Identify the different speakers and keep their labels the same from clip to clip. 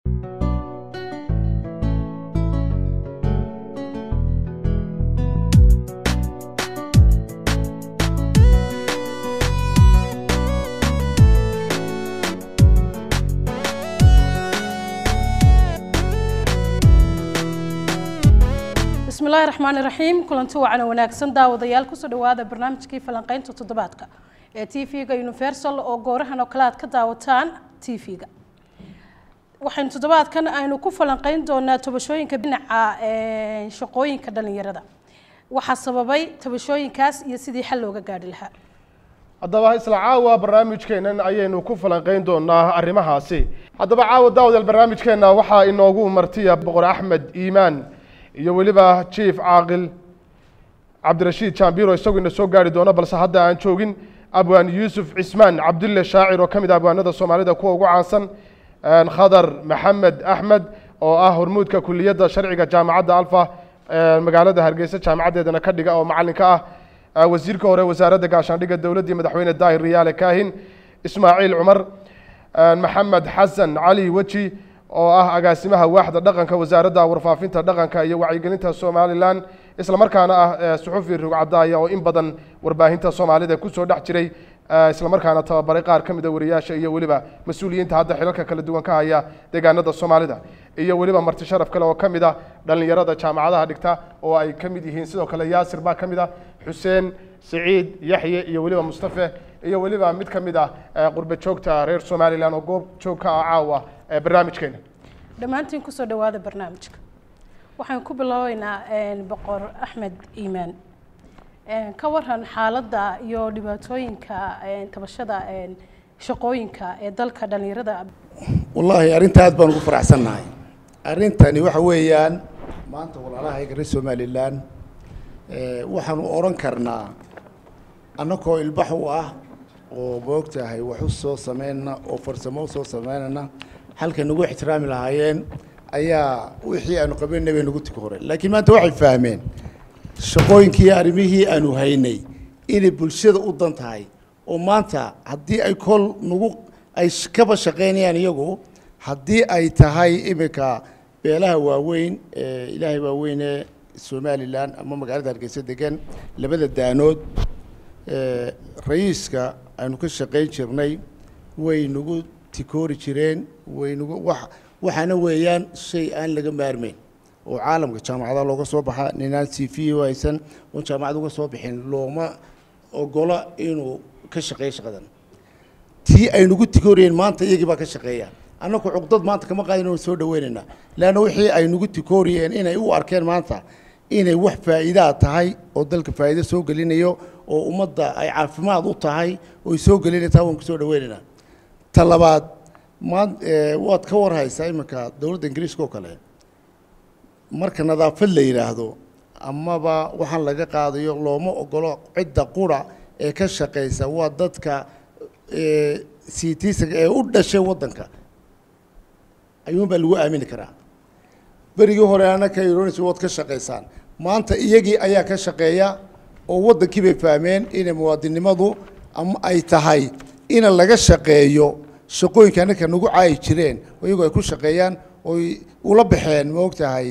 Speaker 1: bismillahi raxmaani raxiim kulanti wacan oo wanaagsan daawadayaal kusoo dhawaada barnaamijkii falanqeynta toddobaadka ee t v-ga universal oo goorahan oo kale aad ka daawataan t v-ga waxaynu toddobaadkan aynu ku falanqeyn doonaa tabashooyinka dhinaca shaqooyinka dhalinyarada waxaa sababay tabashooyinkaas iyo sidii xal looga gaadhi lahaa
Speaker 2: haddaba isla caawa barnaamijkeennan ayaynu ku falanqeyn doonaa arrimahaasi haddaba caawa daawadayaal barnaamijkeenna waxaa inoogu martiya boqor axmed iimaan iyo weliba jief caaqil cabdirashiid jambiro isagu ina soo gaari doono balse hadda aan joogin abwaan yuusuf cismaan cabdulle shaacir oo ka mid ah abwaanada soomaalida kuwa ugu caansan khadar maxamed axmed oo ah hormuudka kuliyadda sharciga jaamacadda alfa magaalada hargeysa jaamacaddeedana ka dhiga oo macalinka ah wasiirka hore wasaaradda gaashaandhigga dowladdii madaxweyne daahir riyaale kaahin ismaaciil cumar maxamed xasan cali weji oo ah agaasimaha waaxda dhaqanka wasaaradda warfaafinta dhaqanka iyo wacyigelinta somalilan islamarkaana ah suxufi rugcadaaya oo in badan warbaahinta soomaalida kusoo dhex jiray islamarkaana tababaray qaar ka mida wariyaasha iyo weliba mas-uuliyiinta hadda xilalka kala duwan ka haya deegaanada soomaalida iyo weliba marti sharaf kale oo ka mid ah dhallinyarada jaamacadaha dhigta oo ay ka mid yihiin sidoo kale yaasir baa ka mid ah xuseen siciid yaxye iyo weliba mustafe iyo weliba mid ka mid ah qurbe joogta reer somalilan oo goob joog ka ah caawa barnaamijkeena
Speaker 1: dhammaantiin kusoo dhawaada barnaamijka waxaan ku bilaabeynaa boqor axmed iimaan ka waran xaaladda iyo dhibaatooyinka tabashada shaqooyinka ee dalka dhalinyarada
Speaker 3: wallaahi arrinta aad baan ugu faraxsannahay arrintani waxa weeyaan maanta walaalahayga reer somalilan waxaanu odhan karnaa annagoo ilbax u ah oo moogtahay wax u soo sameynna oo farsamo usoo sameynana halka nagu ixtiraami lahaayeen ayaa wixii aanu qabanay bay nagu tuka horeen laakiin maanta waxay fahmeen shaqooyinkii arrimihii aanu haynay inay bulshada u dan tahay oo maanta haddii ay kol nagu ay kaba shaqaynayaan iyagu haddii ay tahay iminka beelaha waaweyn ee ilaahay waaweyne somalilan ama magaalada hargeysa degan labada daanood ra-iiska aynu ka shaqayn jirnay way nagu tikoori jireen waynugu wax waxaana weeyaan shay aan laga maarmeyn oo caalamka jaamacadaha looga soo baxa ninaan c v u haysan oon jaamacad uga soo bixin looma ogola inuu ka shaqeeyo shaqadan tii aynugu tikooriyeen maanta iyagii baa ka shaqeeya annaku cuqdad maanta kama qaadin oon soo dhaweynaynaa leanna wixii aynugu tikooriyeen inay u arkeen maanta inay wax faa'iidaa tahay oo dalka faa'iido soo gelinayo oo ummadda ay caafimaad u tahay oy soo gelinaytaa waan kusoo dhaweynaynaa ta labaad maan waad ka warhaysaa iminka dowladda ingiriiska oo kale marka nadaafad la yidhaahdo amaba waxaan laga qaadayo looma ogolo cidda qura ee ka shaqaysa waa dadka citisaga ee u dhashay waddanka ayuunbaa lagu aamini karaa berigii hore anaka ironis waad ka shaqaysaan maanta iyagii ayaa ka shaqeeya oo waddankii bay fahmeen inay muwaadinnimadu ama ay tahay ina laga shaqeeyo shaqooyinka annaka nagu caayi jireen iyagoo ay ku shaqeeyaan oy ula baxeen ma ogtahay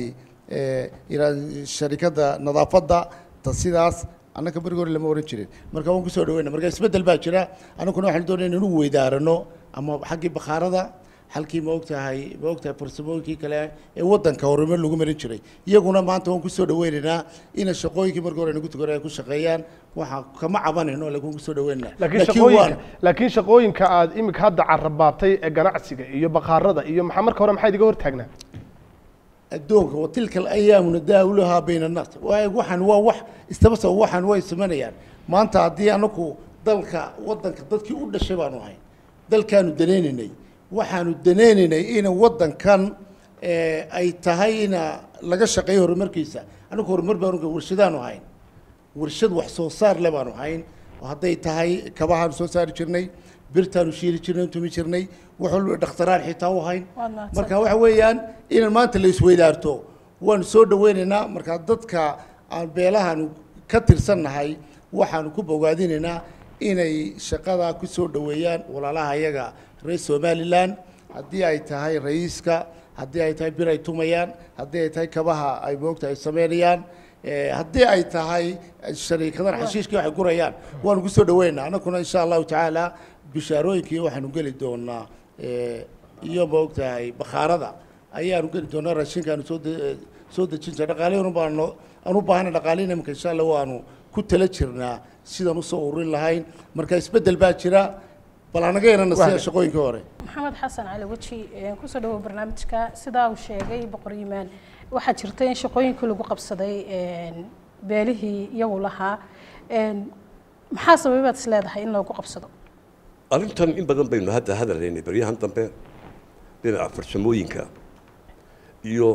Speaker 3: sharikadda nadaafadda ta sidaas annaka berigi hore lama ohan jirin marka waan kusoo dhaweyna marka isbeddel baa jira annaguna waxaan doonaya inanu weydaarano ama xaggii bakhaarada halkii ma ogtahay ma ogtahay farsamooyinkii kale ee waddanka horumar lagu marin jiray iyaguna maanta waan kusoo dhaweynaynaa ina shaqooyinkii markii hore nagu tukore ay ku shaqeeyaan waxa kama cabanayno laakiin kusoo dhaweynaynaa
Speaker 2: laakiin shaqooyinka laakiin shaqooyinka aad iminka hadda carabaabtay ee ganacsiga iyo bakhaarada iyo maxaa marka hore maxaa idiga hortaagnaa
Speaker 3: addoonka wa tilka alayaamu nadaawuluhaa bayna annaas waay waxaan waa wax istaba saba waxaan way samanayaan maanta haddii anaku dalka waddanka dadkii u dhashay baanu ahay dalkaanu danaynaynay waxaanu danaynaynay ina waddankan ay tahay ina laga shaqeeyo horumarkiisa anagu horumar baanu warshadaanu ahayn warshad wax soo saar le baanu ahayn oo hadday tahay kabahaanu soo saari jirnay birtaanu shiili jirnay tumi jirnay wax walba dhakhtaraan xitaa u ahayn
Speaker 1: Waad mahadsan.
Speaker 3: marka waxa weeyaan inaan maanta la isweydaarto waanu soo dhaweynaynaa marka dadka aan beelahaanu ka tirsannahay waxaanu ku bogaadinaynaa inay shaqada ku soo dhaweeyaan walaalaha iyaga reer somalilan haddii ay tahay ra'iiska haddii ay tahay bir ay tumayaan haddii ay tahay kabaha ay moogta ay sameynayaan eh, haddii ay tahay shariikadan xashiishkii waxay gurayaan waanu ku soo dhaweynaa annaguna insha allahu tacaala bishaarooyinkii waxaanu geli doonaa eh, iyo moogtahay bakhaarada ayaanu geli doonaa raashinkaanu soo de- soo dejin jira dhaqaalihinu baanu aan u baahana dhaqaalihin iminka insha allah waanu ku tala jirnaa sidaan usoo ururin lahayn marka isbeddel baa jira bal anaga yarana sida
Speaker 2: Wahlan.
Speaker 3: shaqooyinkii hore
Speaker 1: maxamed xasan cali weji ee kusoo dhawow barnaamijka sidaa uu sheegay boqor yimaan waxaa jirta in shaqooyinkii lagu qabsaday een, beelihii iyagu lahaa een, maxaa sababaad is leedahay in loogu qabsado
Speaker 4: arrintan in badan baynu hadda hadalaynay baryahan dambe dhinaca farsamooyinka iyo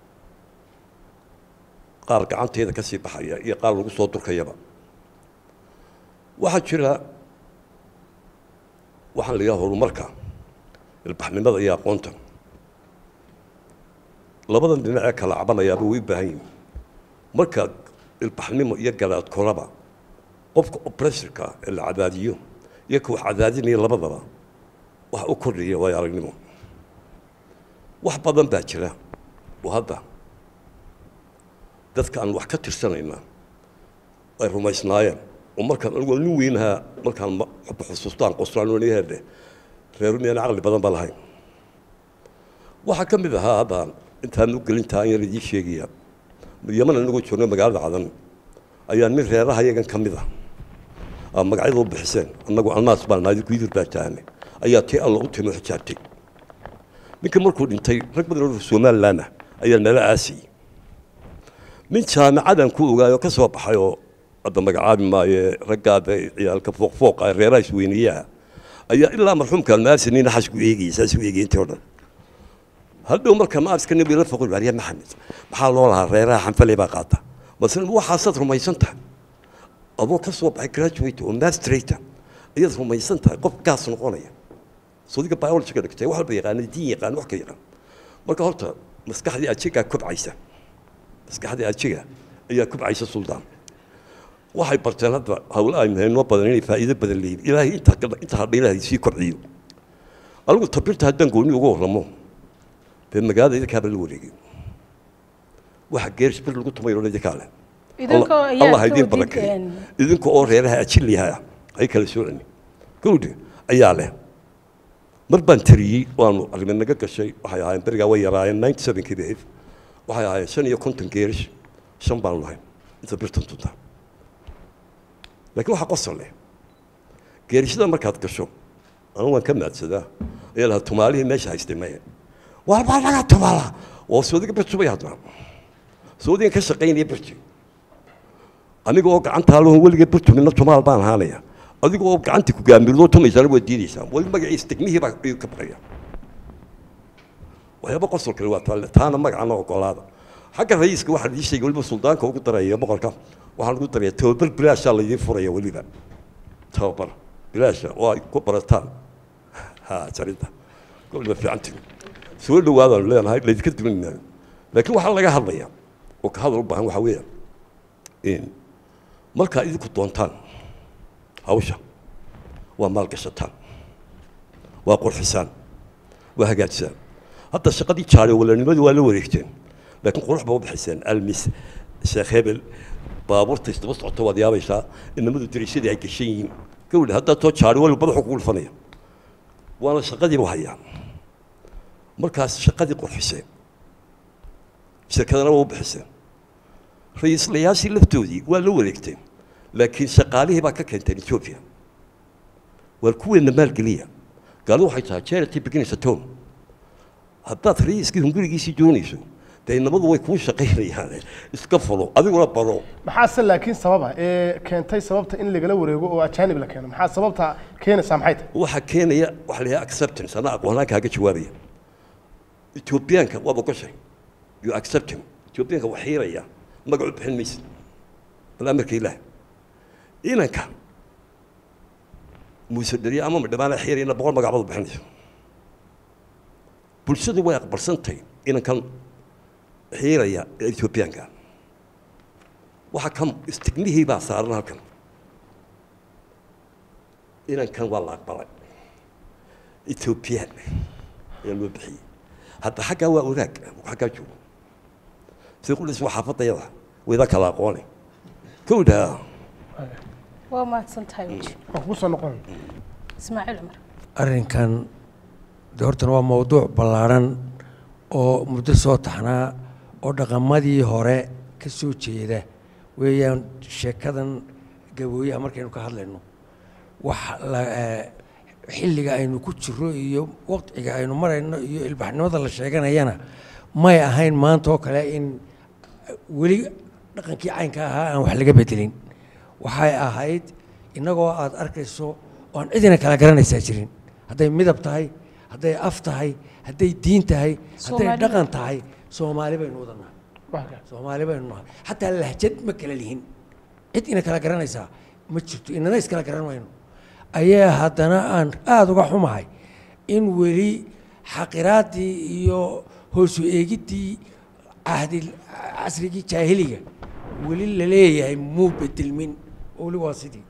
Speaker 4: qaar gacanteeda ka sii baxaya iyo qaar lagu soo durkayaba waxaa jira waxaan la yidhaha horumarka ilbaxnimada iyo aqoonta labadan dhinac ee kala cabanayaaba way u baahan yihin marka ilbaxnimo iyo galaad koraba qofka oppressorka ee la cadaadiyo iyo ka wax cadaadinaya labadaba wax u kordhiya waayo aragnimo wax badan baa jira oo hadda dadka aan wax ka tirsanayna ay rumaysnaayeen oo markaan anigu nin weynahaa markaan ma- hadda xusuustaan qosraanoniyahede reeru miyaan caqli badan ba lahayn waxaa ka mid ahaa hadda intaan u gelintaa in yar idiin sheegaya yaman anagoo joogna magaalada cadan ayaa nin reeraha iyagan ka mid ah aa magacyada u bixiseen annagu alnaas baan nahay kuidir baa tahanay ayaa tii alla u timo xijaabtay ninka markuu dhintay rag badan oo somaliland ah ayaa nala aasiyey nin jaamicadan ku ogaayo ka soo baxay oo hadda magacaabi maayo raggaada ciyaalka fooq fooqa ee reeraha isweyniyaha ayaa ilaa marxuumka almaarsi nin xasku eegayay saas u eegay intii o dhan hadhow marka maarska nabi la foqol baariya maxamed maxaa loo lahaa reeraha xanfaley baa qaata masle waxaasaad rumaysan tahay adoo ka soo baxay graduate oo masterata ayaad rumaysan tahay qof gaas noqonaya sodiga biologyga dhigtay wax walba yaqaana diin yaqaan wax ka yaqaan marka horta maskaxdii ajigaa kobcaysa maskaxdii ajiga ayaa kobcaysa suldaan waxay barteen hadda hawle aynu haynoo badan inay faa'iido badan leeyihin ilaahay inta inta hadha ilaahay sii kobciyo anigu tabirta haddaan gooni uga warramo dee magaalada idinkaaba la wareegay waxa geeris bir lagu tumayo idinkaa leh
Speaker 1: idinkoo
Speaker 4: Allah- Allah
Speaker 1: ayaa
Speaker 4: idiin
Speaker 1: ka
Speaker 4: barakeeyo
Speaker 1: wadid
Speaker 4: idinka oo reeraha ajiliyaha ay kala soocani gawdhe ayaa leh mar baan tariyey waanu arrimo naga gashay waxay ahaayeen berigaa way yaraayeen ninety sevenkii bay ahayd waxay ahaayeen shan iyo konton geerish shan baanu lahayn inta birtan tunta laakiin waxaa qosol leh geerishada markaad gasho anigu waan ka maadsadaa ayaa lahaa tumaalihii meesha haystay maya waa baa laga tumaala oo soodiga bir tubay haddana soodigan ka shaqaynaya birti aniga oo gacantaa loo weliga burtumina tumaal baan ahaanaya adiga oo gacantii ku gaamirdoo tumaysana waad diidaysaa weli magaciisa degmihii baa ayuu ka baqaya waxyaaba qosol kale waa taale taana magacana ogolaada xagga rayiiska waxaa laii sheegay weliba suldaanka ugu daraya boqorka waxaan ugu daraya tababar bilaashaa laydin furaya weliba tababar bilaasha oo ay ku barataan ha jarinta weliba fiicantii soo dhawaadaanu leenahay laydinka dulinaayo laakiin waxaa laga hadlaya oo ka hadal u baahan waxaa weeyaan in markaa idinku doontaan hawsha waa maalgashataan waa qurxisaan waa hagaajisaan hadda shaqadii jaare walanimadii waa la wareegteen laakiin qurux baa u bixiseen almis sheekh hebel baabuurta isdaba socota waad yaabaysaa inamadu dariishadii ay gashan yihiin gawdha haddaa too jaare wali madaxu kugu dhufanaya waana shaqadiibu hayaa markaas shaqadii qurxiseen shirkadana waa u bixiseen ra-iislayaashii laftoodii waa la wareegteen laakiin shaqaalihii baa ka keenteen ethiopia waa kuweena maalgeliya gaalidu waxay tahay charity begins at home haddaad ra-iiskii hungurigiisii doonayso dee inamadu way kuu shaqaynayaan iska falo adiguna baro
Speaker 2: maxaase laakiin sababa ee keentay sababta in lagala wareego oo ajaanib la keeno maxaa sababta keenaysaa maxay tahay
Speaker 4: waxaa keenaya waxa la yidhaha acceptance anaa aqoonaan kaaga jawaabaya ethiopiyaanka waaba goshay you accept him ethiopiyaanka wax xiiraya magacu bixin maysa bal amarka ilaah inanka muuse dheriye ama madhamaana xiirayna boqol magacbaad bixinaysa bulshadu way aqbalsantay inankan xiiraya ee ethiopiyaanka waxa kan istigmihii baa saaran halkan inankan waa la aqbalay ethiopian ayaa loo bixiyey hadda xaggaa waa wadaag xaggaa joogo sida qudhis waa xaafadayada wayda kala aqoone kowdhaa
Speaker 1: waa mahadsan tahay weji
Speaker 2: waan kugu soo noqon
Speaker 1: ismaaciil cumar
Speaker 5: arrinkan de hortana waa mowduuc ballaarhan oo muddo soo taxnaa oo dhaqamadii hore ka soo jeeda weeyaan sheekadan gabooyaha markaynu ka hadlayno wax la eh, xilliga aynu ku jiro iyo waqtiga aynu marayno iyo ilbaxnimada la sheeganayana may ahayn maanta oo kale in weli dhaqankii caynka ahaa aan wax laga bedelin waxay ahayd innagoo aad arkayso oan cidina kala garanaysaa jirin hadday midab tahay hadday af tahay hadday diin tahay hadday
Speaker 1: Soomaali-
Speaker 5: dhaqan tahay soomaali baynu wadanaa
Speaker 2: waa kaa
Speaker 5: soomaali baynu nahay xataa lahjad ma kala lihin cid ina kala garanaysaa ma jirto inana iskala garan mayno ayaa haddana aan aada uga xumahay in weli xaqiraaddii iyo hoosu eegiddii cahdi casrigii jaahiliga weli la leeyahay muu bedelmin weli waa sidii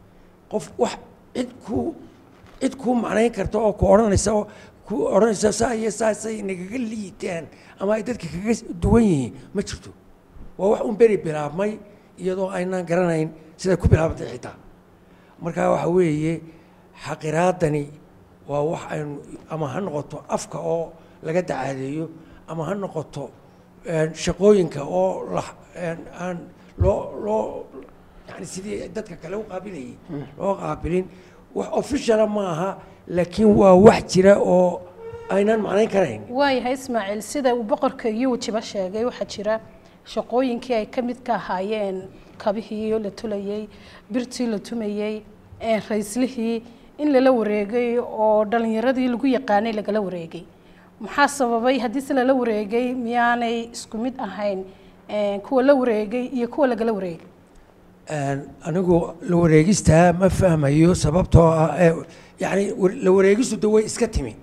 Speaker 5: qof wax cid ku cid kuu macnayn karta oo ku odhanaysa oo ku odhanaysa saa iyo saasay nagaga liitaan ama ay dadka kaga duwan yihiin ma jirto waa wax un beri bilaabmay iyadoo aynaan garanayn siday ku bilaabantay xitaa marka waxa weeye xaqiraadani waa wax aynu ama ha noqoto afka oo laga dacaadeeyo ama ha noqoto een, shaqooyinka oo la een, aan loo loo yani sidii dadka kale u qaabilayay loo qaabilin wax officiala ma aha laakiin waa wax jira oo aynaan macnayn karayn
Speaker 1: waayahay ismaaciil sida uu boqorka iyo wejiba sheegay waxaa jira shaqooyinkii ay ka mid ka ahaayeen kabihii la tulayey birtii la tumayey ee rayslihii in lala wareegay oo dhalinyaradii lagu yaqaanay lagala wareegay maxaa sababay haddii se lala wareegay miyaanay isku mid ahayn ee, kuwa la wareegay iyo kuwa lagala wareegay
Speaker 5: Een, anigu la wareegistaa ma fahmayo sababtoo ah ee, yacni war- la wareegistu de way iska timi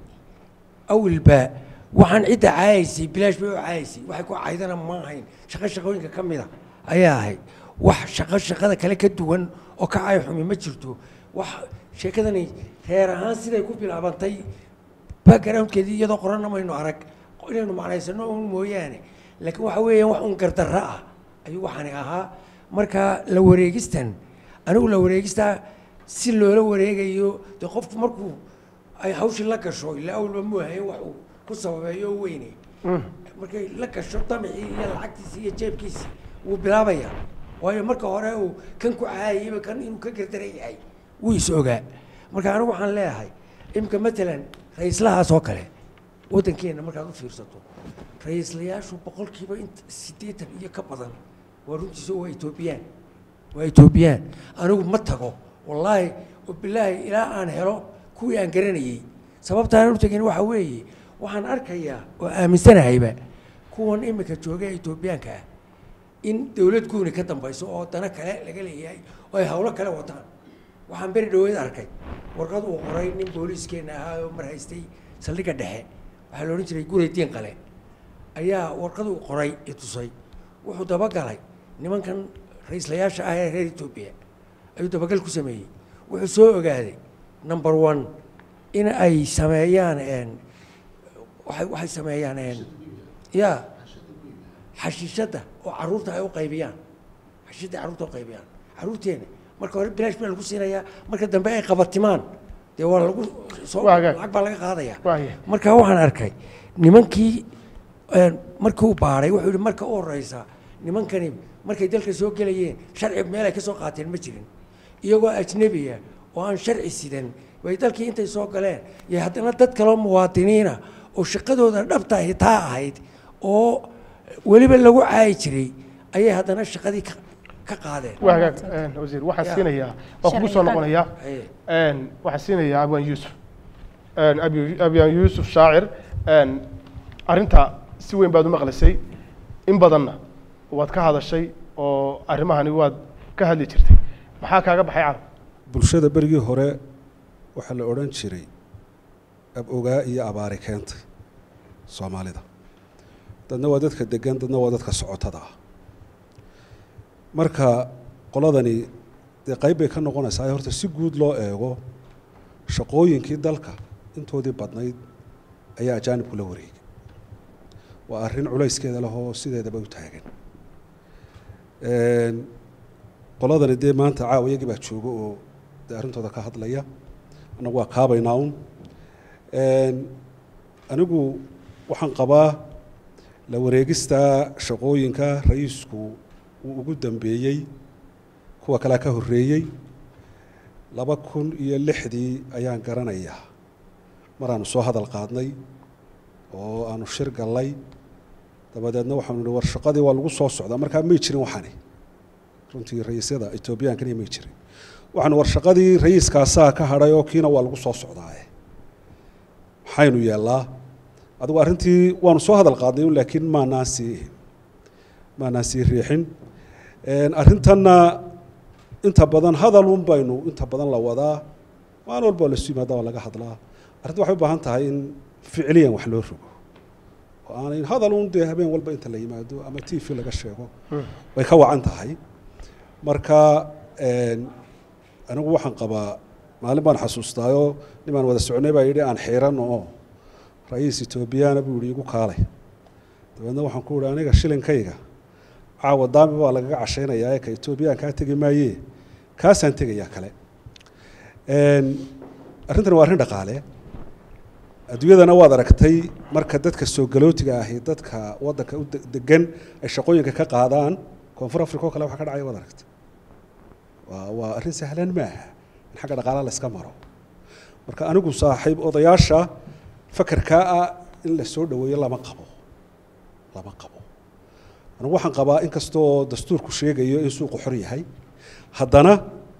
Speaker 5: awilba waxaan cidda caayaysay bilaash bay u caayaysay waxay ku caydana ma ahayn shaqo shaqooyinka ka mida ayaa ahayd wax shaqo shaqada kale ka duwan oo ka caay xumi ma jirto wax sheekadani reer ahaan siday ku bilaabantay backgroundkeedii iyadoo qoranna maynu arag inaynu macnaysano un mooyaane laakiin waxa weeyaan wax un gardarro ah ayuu waxaani ahaa marka la wareegistan anigu la wareegistaa si loola wareegayo dee qofku markuu ay hawshii la gasho ilaa awalba muuhayo wax uu ku sababeeyo oo weyne markay la gasho damicii iyo lacagtiisi iyo jeebkiisi wuu bilaabayaa waayo marka hore uu kan ku caayayba kan inuu ka gardaran yahay wuu is ogaa marka anigu waxaan leeyahay imika matalan ra-iislahaas oo kale waddankeenna markaad u fiirsato ra-iislayaashu boqolkiiba int siddeetan iyo ka badan waa runtiisa waa etoobiyaan waa etoobiyaan anigu ma tago wallaahi oo bilaahi ilaa aan helo kuwii aan garanayey sababtaan u tegin waxa weeye waxaan arkayaa oo aaminsanahayba kuwan imika jooga ee etoobiyaanka ah in dowlad guuni ka dambayso oo dana kale laga leeyahay oo ay hawlo kale wataan waxaan beri dhaweyd arkay warqad uu qoray nin booliiskeenna ahaa oo mar haystay saldhigga dhexe waxaa la odhan jiray guri diin qale ayaa warqad uu qoray i tusay wuxuu dabagalay nimankan ra-iislayaasha ah ee reer etoobiya ayuu dabagal ku sameeyey wuxuu soo ogaaday number one in ay sameeyaan een, waxay waxay sameeyaan een, ya xashiishadda oo caruurta ay u qaybiyaan xashiishadda ay caruurta u qaybiyaan caruurteena marka hore bilaash baa lagu siinayaa marka dambe ay qabatimaan dee waa lagu soo
Speaker 2: Waa hagaag.
Speaker 5: lacag baa laga qaadaya
Speaker 2: Waaya.
Speaker 5: marka waxaan arkay nimankii een, markii uu baaray wuxuu yihi marka u horeysa nimankani markay dalka soo gelayeen sharci meel ay ka soo qaateen ma jirin iyagoo ajnebiya oo aan sharci sidan way dalkii intay soo galeen iyo haddana dad kaloo muwaadiniina oo shaqadooda dhabta ahi taa ahayd oo weliba lagu caayi jiray ayay haddana shaqadii ka ka qaadeen
Speaker 2: waa hagaag een, wasiir waxaan
Speaker 5: Ya.
Speaker 2: siinayaa waan kugu soo
Speaker 1: Sharci
Speaker 2: noqonayaa
Speaker 5: Aye.
Speaker 2: een, waxaan siinayaa abwaan yuusuf een, Abi- abwaan yuusuf shaacir een, arrinta si weyn baad u maqlisay in badanna waad ka hadashay oo arrimahani waad ka hadli jirtay maxaa kaaga baxay caalam
Speaker 6: bulshada berigii hore waxaa la odhan jiray ab-ogaa iyo abaari keentay soomaalida dadna waa dadka degan dadna waa dadka socotada ah marka qoladani dee qayb bay ka noqonaysaa horta si guud loo eego shaqooyinkii dalka intoodii badnayd ayaa ajaanibku la wareegay waa arrin culayskeeda leh oo sideedaba u taagan qoladani dee maanta caawa iyagii baa jooga oo dee arrintooda ka hadlaya annagu waa kaabaynaa un anigu waxaan qabaa la wareegista shaqooyinka ra-iisku uu ugu dambeeyey kuwa kalea ka horreeyey laba kun iyo lixdii ayaan garanayaa maraanu soo hadal qaadnay oo aanu shir gallay dabadeedna waxaanu nihi war shaqadii waa lagu soo socdaa markaa may jirin waxani runtii ra-iisyada etoobiyaankaniya may jirin waxaanu war shaqadii ra-iiskaasaa ka hadhay oo kiina waa lagu soo socdaaye maxaynu yeellaa adigu arrintii waanu soo hadal qaadnay un laakiin maanaan sii maanaan sii riixin arrintanna inta badan hadalun baynu inta badan la wadaa maalin walba waa lasu yimaada waa laga hadlaa arrinta waxay u baahan tahay in ficliyan wax loo rogo oo aanay hadal un dee habeen walba inta la yimaado ama t v laga sheego way ka wacan tahay marka anigu waxaan qabaa maalin baan xasuustaayoo nimaan wada soconay baa yidhi aan xiiran oo ra-iis etoobiyana buu yihi igu kaalay dabeedna waxaan ku ihi aniga shilinkayga caawa daami baa lagaga cashaynayaa ee ka etoobiyaan kaa tegi maayee kaasaan tegayaa kale arrintan waa arrin dhaqaale adduunyadana waad aragtay marka dadka soo galootiga ahi dadka waddanka u degan ay shaqooyinka ka qaadaan koonfur africa oo kale waxa ka dhacaya waad aragtay waa waa arrin sahlan maaha in xagga dhaqaalaha la iska maro marka anigu saaxiib odayaasha fakarkaa ah in la soo dhaweeyo lama qabo lama qabo anigu waxaan qabaa in kastoo dastuurku sheegayo in suuqu xor yahay haddana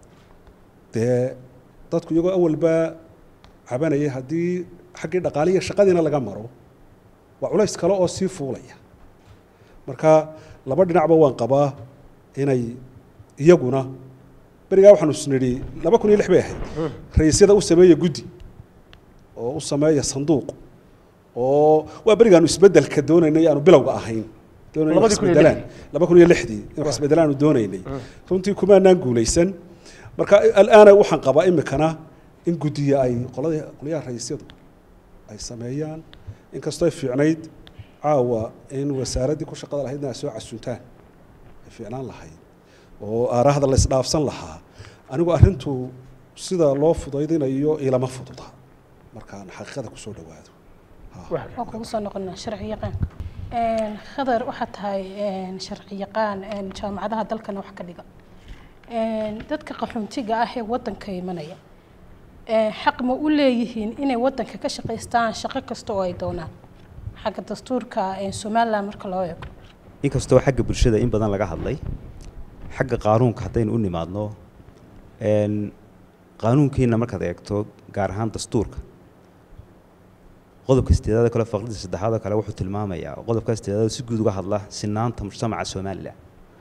Speaker 6: dee dadku iyagoo awalba cabanayay haddii xaggii dhaqaaliya shaqadiina laga maro waa culays kale oo sii fuulaya marka laba dhinacba waan qabaa inay iyaguna berigaa waxaanu isnidhi laba kun iyo lix bay ahayd ra-iisyada u sameeya guddi oo u sameeya sanduuq oo waa berigaanu isbedelka doonaynay aanu bilowga ahayn doonayna wax isbedelaan laba kun iyo lixdii in wax isbedelaanu doonaynay runtii kumaanaan guulaysan marka alaana waxaan qabaa imikana in guddiya ay qolada qolyaha ra-iisyadu ay sameeyaan inkastoo ay fiicnayd caawa in wasaaraddii ku shaqada lahaydna ay soo casuntaan ay fiicnaan lahayd oo aaraahda la isdhaafsan lahaa anigu arrintu sida loo fudaydinayo ilama fududa markaan xaqiiqada kusoo dhawaado
Speaker 1: waa kugu soo noqonaa sharci yaqaanka khadar waxaad tahay sharci yaqaan jaamacadaha dalkana wax ka dhiga dadka qaxoontiga ah ee waddanka imanaya xaq ma u leeyihiin inay waddanka ka shaqaystaan shaqo kasta oo ay doonaan xagga dastuurka somaliland marka loo eego
Speaker 7: inkastoo xagga bulshada in badan laga hadlay xagga qaanuunka haddaynu u nimaadno qaanuunkiina markaad eegto gaar ahaan dastuurka qodobka sideedaad kale faqrida saddexaad oo kale wuxuu tilmaamayaa qodobka sideedaad si guud uga hadla sinaanta mujtamaca somalilan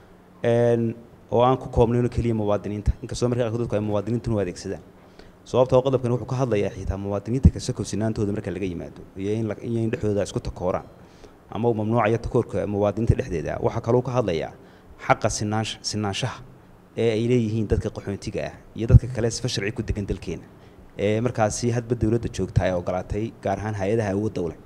Speaker 7: oo aan ku koobnayn oo keliya muwaadiniinta inkastoo marka qaarkood dadku ay muwaadiniintuna u adeegsadaan sababtoo qodobkan wuxuu ka hadlayaa xitaa muwaadiniinta kasako sinaantooda marka laga yimaado iyo in iyo in dhexdooda isku takooraan ama uu mamnuucaya takoorka muwaadiniinta dhexdeeda waxaa kaloo ka hadlayaa xaqa sinaansha sinaanshaha ee ay leeyihiin dadka qaxoontiga ah iyo dadka kale sifa sharci ku degan dalkeena ee markaasi hadba dowladda joogta ay ogolaatay gaar ahaan hay-adaha awoodda u leh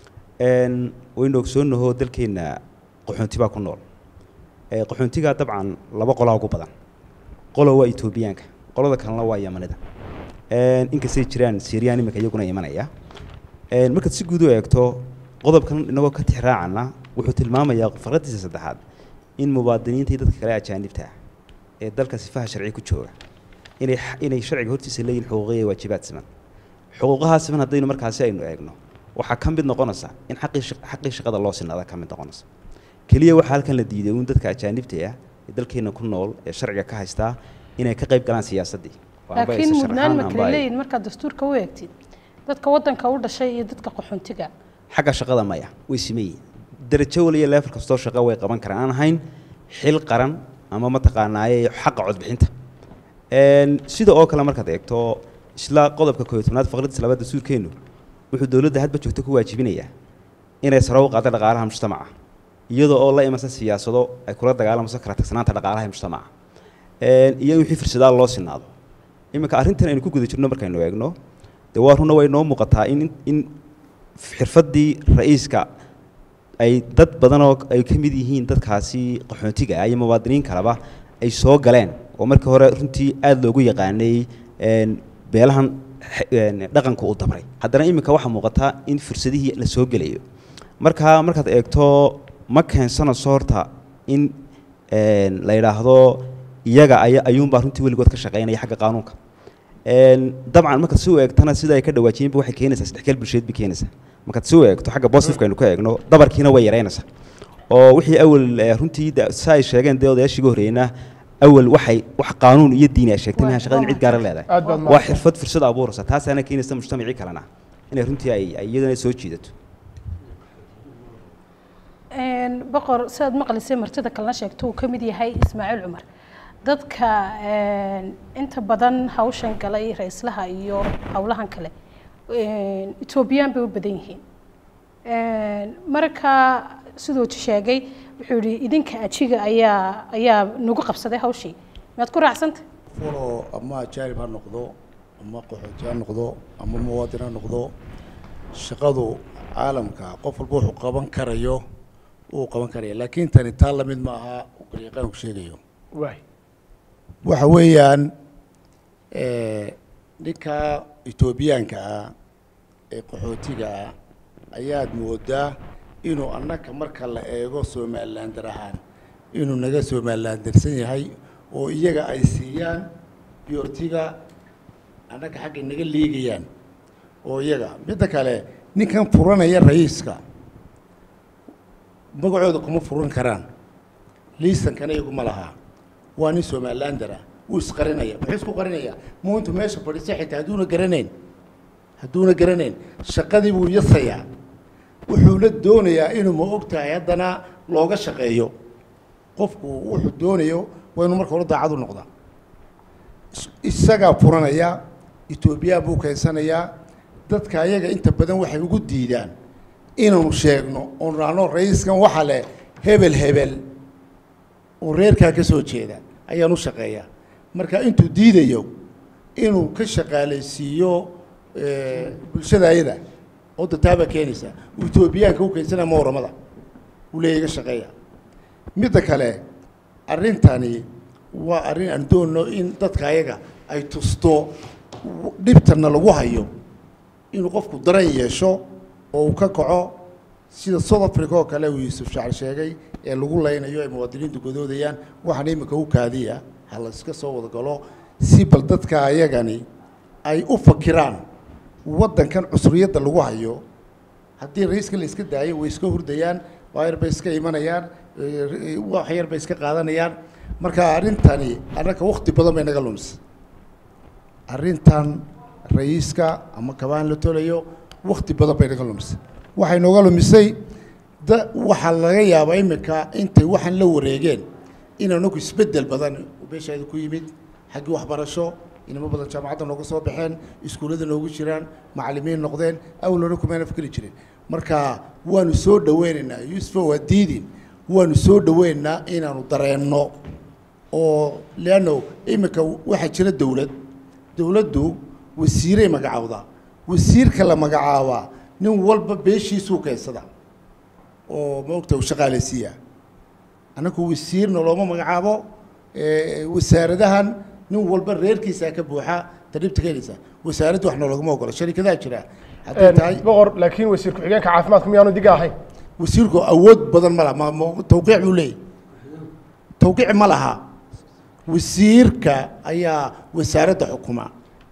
Speaker 7: waynu ogsoonaho dalkeenna qaxoonti baa ku nool qaxoontigaa dabcan laba qolaa ugu badan qolo waa etoobiyaanka qolada kalena waa yamanida inkastay jiraan syriyan iminka iyaguna imanaya markaad si guud u eegto qodobkan inagoo ka tixraacana wuxuu tilmaamayaa farqadiisa saddexaad in muwaadiniinta iyo dadka kale ajaanibta ah ee dalka sifaha sharci ku jooga inay inay sharciga hortiisa leeyihin xuquuqiya iyo waajibaad siman xuquuqahaa siman haddaynu markaasi aynu eegno waxaa ka mid noqonaysa in xaqii xaqii shaqada loo sinaada ka mid noqonaysa keliya waxaa halkan la diiday uun dadka ajaanibta ah ee dalkeena ku nool ee sharciga ka haystaa inay ka qayb galaan siyaasaddii
Speaker 1: laakiin mudnaan ma kala leeyihin markaad dastuurka u eegtid dadka waddanka u dhashay iyo dadka qaxoontiga
Speaker 7: xagga shaqada maya way simeeyiin darajo waliya leefar kastoo shaqo way qaban karaan aan ahayn xil qaran ama mataqaanaaye xaqa codbixinta sida oo kale markaad eegto isla qodobka kooiyo tobnaad faqraddiisa labaad dastuurkeennu wuxuu dowladda hadba joogto ku waajibinayaa inay sare u qaado dhaqaalaha mujtamaca iyadoo oo la imansa siyaasado ay kula dagaalamayso kala tagsanaanta dhaqaalaha mujtamaca iyo in wixii firsadaal loo sinaado iminka arrintan aynu ku guda jirno markaynu eegno dee waa runna way noo muuqataa in in xirfaddii ra-iiska ay dad badan oo ay ka mid yihiin dadkaasi qaxoontiga ah iyo muwaadiniin kaleba ay soo galeen oo markii hore runtii aada loogu yaqaanay een, beelahan xe- een, dhaqanka uu dabray haddana iminka waxaa muuqata in fursadihii la soo gelayo marka markaad eegto ma keensanayso horta in een, la yidhaahdo iyaga aya ayuunbaa runtii weligood ka shaqaynaya xagga qaanuunka Een, dabcan markaad si u eegtana sida ay ka dhawaajiyeenba waxay keenaysaa isdhexgal bulsheed bay keenaysaa markaad si u eegto xagga positifeka aynu ka eegno dabarkiina way yaraynaysaa oo wixii awal eh, runtii de- si ay sheegeen dee odayaashii ugu horreeyna awal waxay wax qaanuun iyo diini ay sheegtay maaha shaqada in cid gaara leedahay
Speaker 2: aad baad
Speaker 7: waa
Speaker 2: mahadsan
Speaker 7: xirfad fursad abuuraysa taasaana keenaysa mujtamacii kalena inay runtii ay ay iyadana soo jiidato
Speaker 1: Een, boqor sidaad maqlisay martida kalena sheegto uu ka mid yahay ismaaciil cumar dadka een, inta badan hawshan galay ra-islaha iyo howlahan kale een, etoobiyaan bay u badan yihiin Een, marka siduu sheegay wuxuu yihi idinka ajiga ayaa ayaa nagu qabsaday hawshii miyaad ku raacsanta
Speaker 3: fulo ama ajaanib ha noqdo ama qaxooti ha noqdo ama muwaadin ha noqdo shaqadu caalamka qof walba wuxuu qaban karayo uu qaban karaya laakiin tani taa lamid ma aha uu qaryaqaanku sheegayo
Speaker 2: waay
Speaker 3: waxa weeyaan eh, ninka etoobiyaanka ah ee qaxootiga ah ayaad moodaa inuu annaka marka la eego somalilander ahaan inuu naga somalilandersan yahay oo iyaga ay siiyaan biyortiga annaga xagga naga liigayaan oo iyaga midda kale ninkan furanaya ra'iiska magacooda kuma furan karaan liisankana iyaguma lahaa waa nin somalilander ah wuu isqarinaya muxuu isku qarinaya muu intuu meesha fadhiistay xitaa hadduuna garanayn hadduuna garanayn shaqadii buu yasayaa wuxuuna doonayaa inuu ma og tahay haddana looga shaqeeyo qofku wuxuu doonayo waa inuu marka hore daacad u noqdaa is- isagaa furanaya etoobiyaan buu keensanayaa dadka ayaga inta badan waxay ugu diidaan inaanu sheegno oon raano ra-iiskan waxa leh hebel hebel oo reerkaa ka soo jeeda ayaan u shaqeeyaa marka intuu diidayo inuu ka shaqaalaysiiyo eh, bulshada ayada oo dataabaa keenaysa uu etoobiyaanka u keensanaya ma waramada uu leeyahy iga shaqeeya midda kale arrintani waa arrin aan doonno in dadka ayaga ay tusto dhibtana lagu hayo inuu qofku daran yeesho oo uu ka kaco sida south africa oo kale uu yuusuf shacr sheegay ee lagu laynayo ay muwaadiniintu godoodayaan waxaan iminka u kaadiya ha la iska soo wada galo si bal dadka ayagani ay u fakiraan waddankan cusriyadda lagu hayo haddii ra-iiska la iska daayo way iska hurdayaan waa yar bay iska imanayaan eh, wax yar bay iska qaadanayaan marka arrintani annaka wakti badan bay naga lumisay arrintan ra-iiska ama kabaan la tolayo wakti badan bay naga lumisay waxay nooga lumisay da waxaa laga yaabaa iminka intay waxaan la wareegeen in anagu isbeddel badan oo beeshaada ku yimid xaggii waxbarasho inamo badan jaamacadda nooga soo baxeen iskuullada noogu jiraan macallimiin noqdeen awal hore kumayna fikri jirin marka waanu soo dhaweynaynaa yuusufo waa diidin waanu soo dhaweynaynaa inaanu dareenno oo leanno iminka waxaa jira dowlad dowladdu wasiiray magacaawdaa wasiirka la magacaabaa nin walba beeshiisuu keensada oo maogta uu shaqaalaysiiyaa annagu wasiirna looma magacaabo eh, wasaaradahan nin walba reerkiisaa ka buuxa tadhibta keenaysa wasaaradda wax noolagama ogola sharikadaha jira hadday tahay
Speaker 2: boqor laakiin wasiir ku-xigeenka caafimaadka miyaanu diga ahayn
Speaker 3: wasiirku awood badan ma laha ma ma- tawqiic buu leeyahy tawqiic ma laha wasiirka ayaa wasaaradda xukuma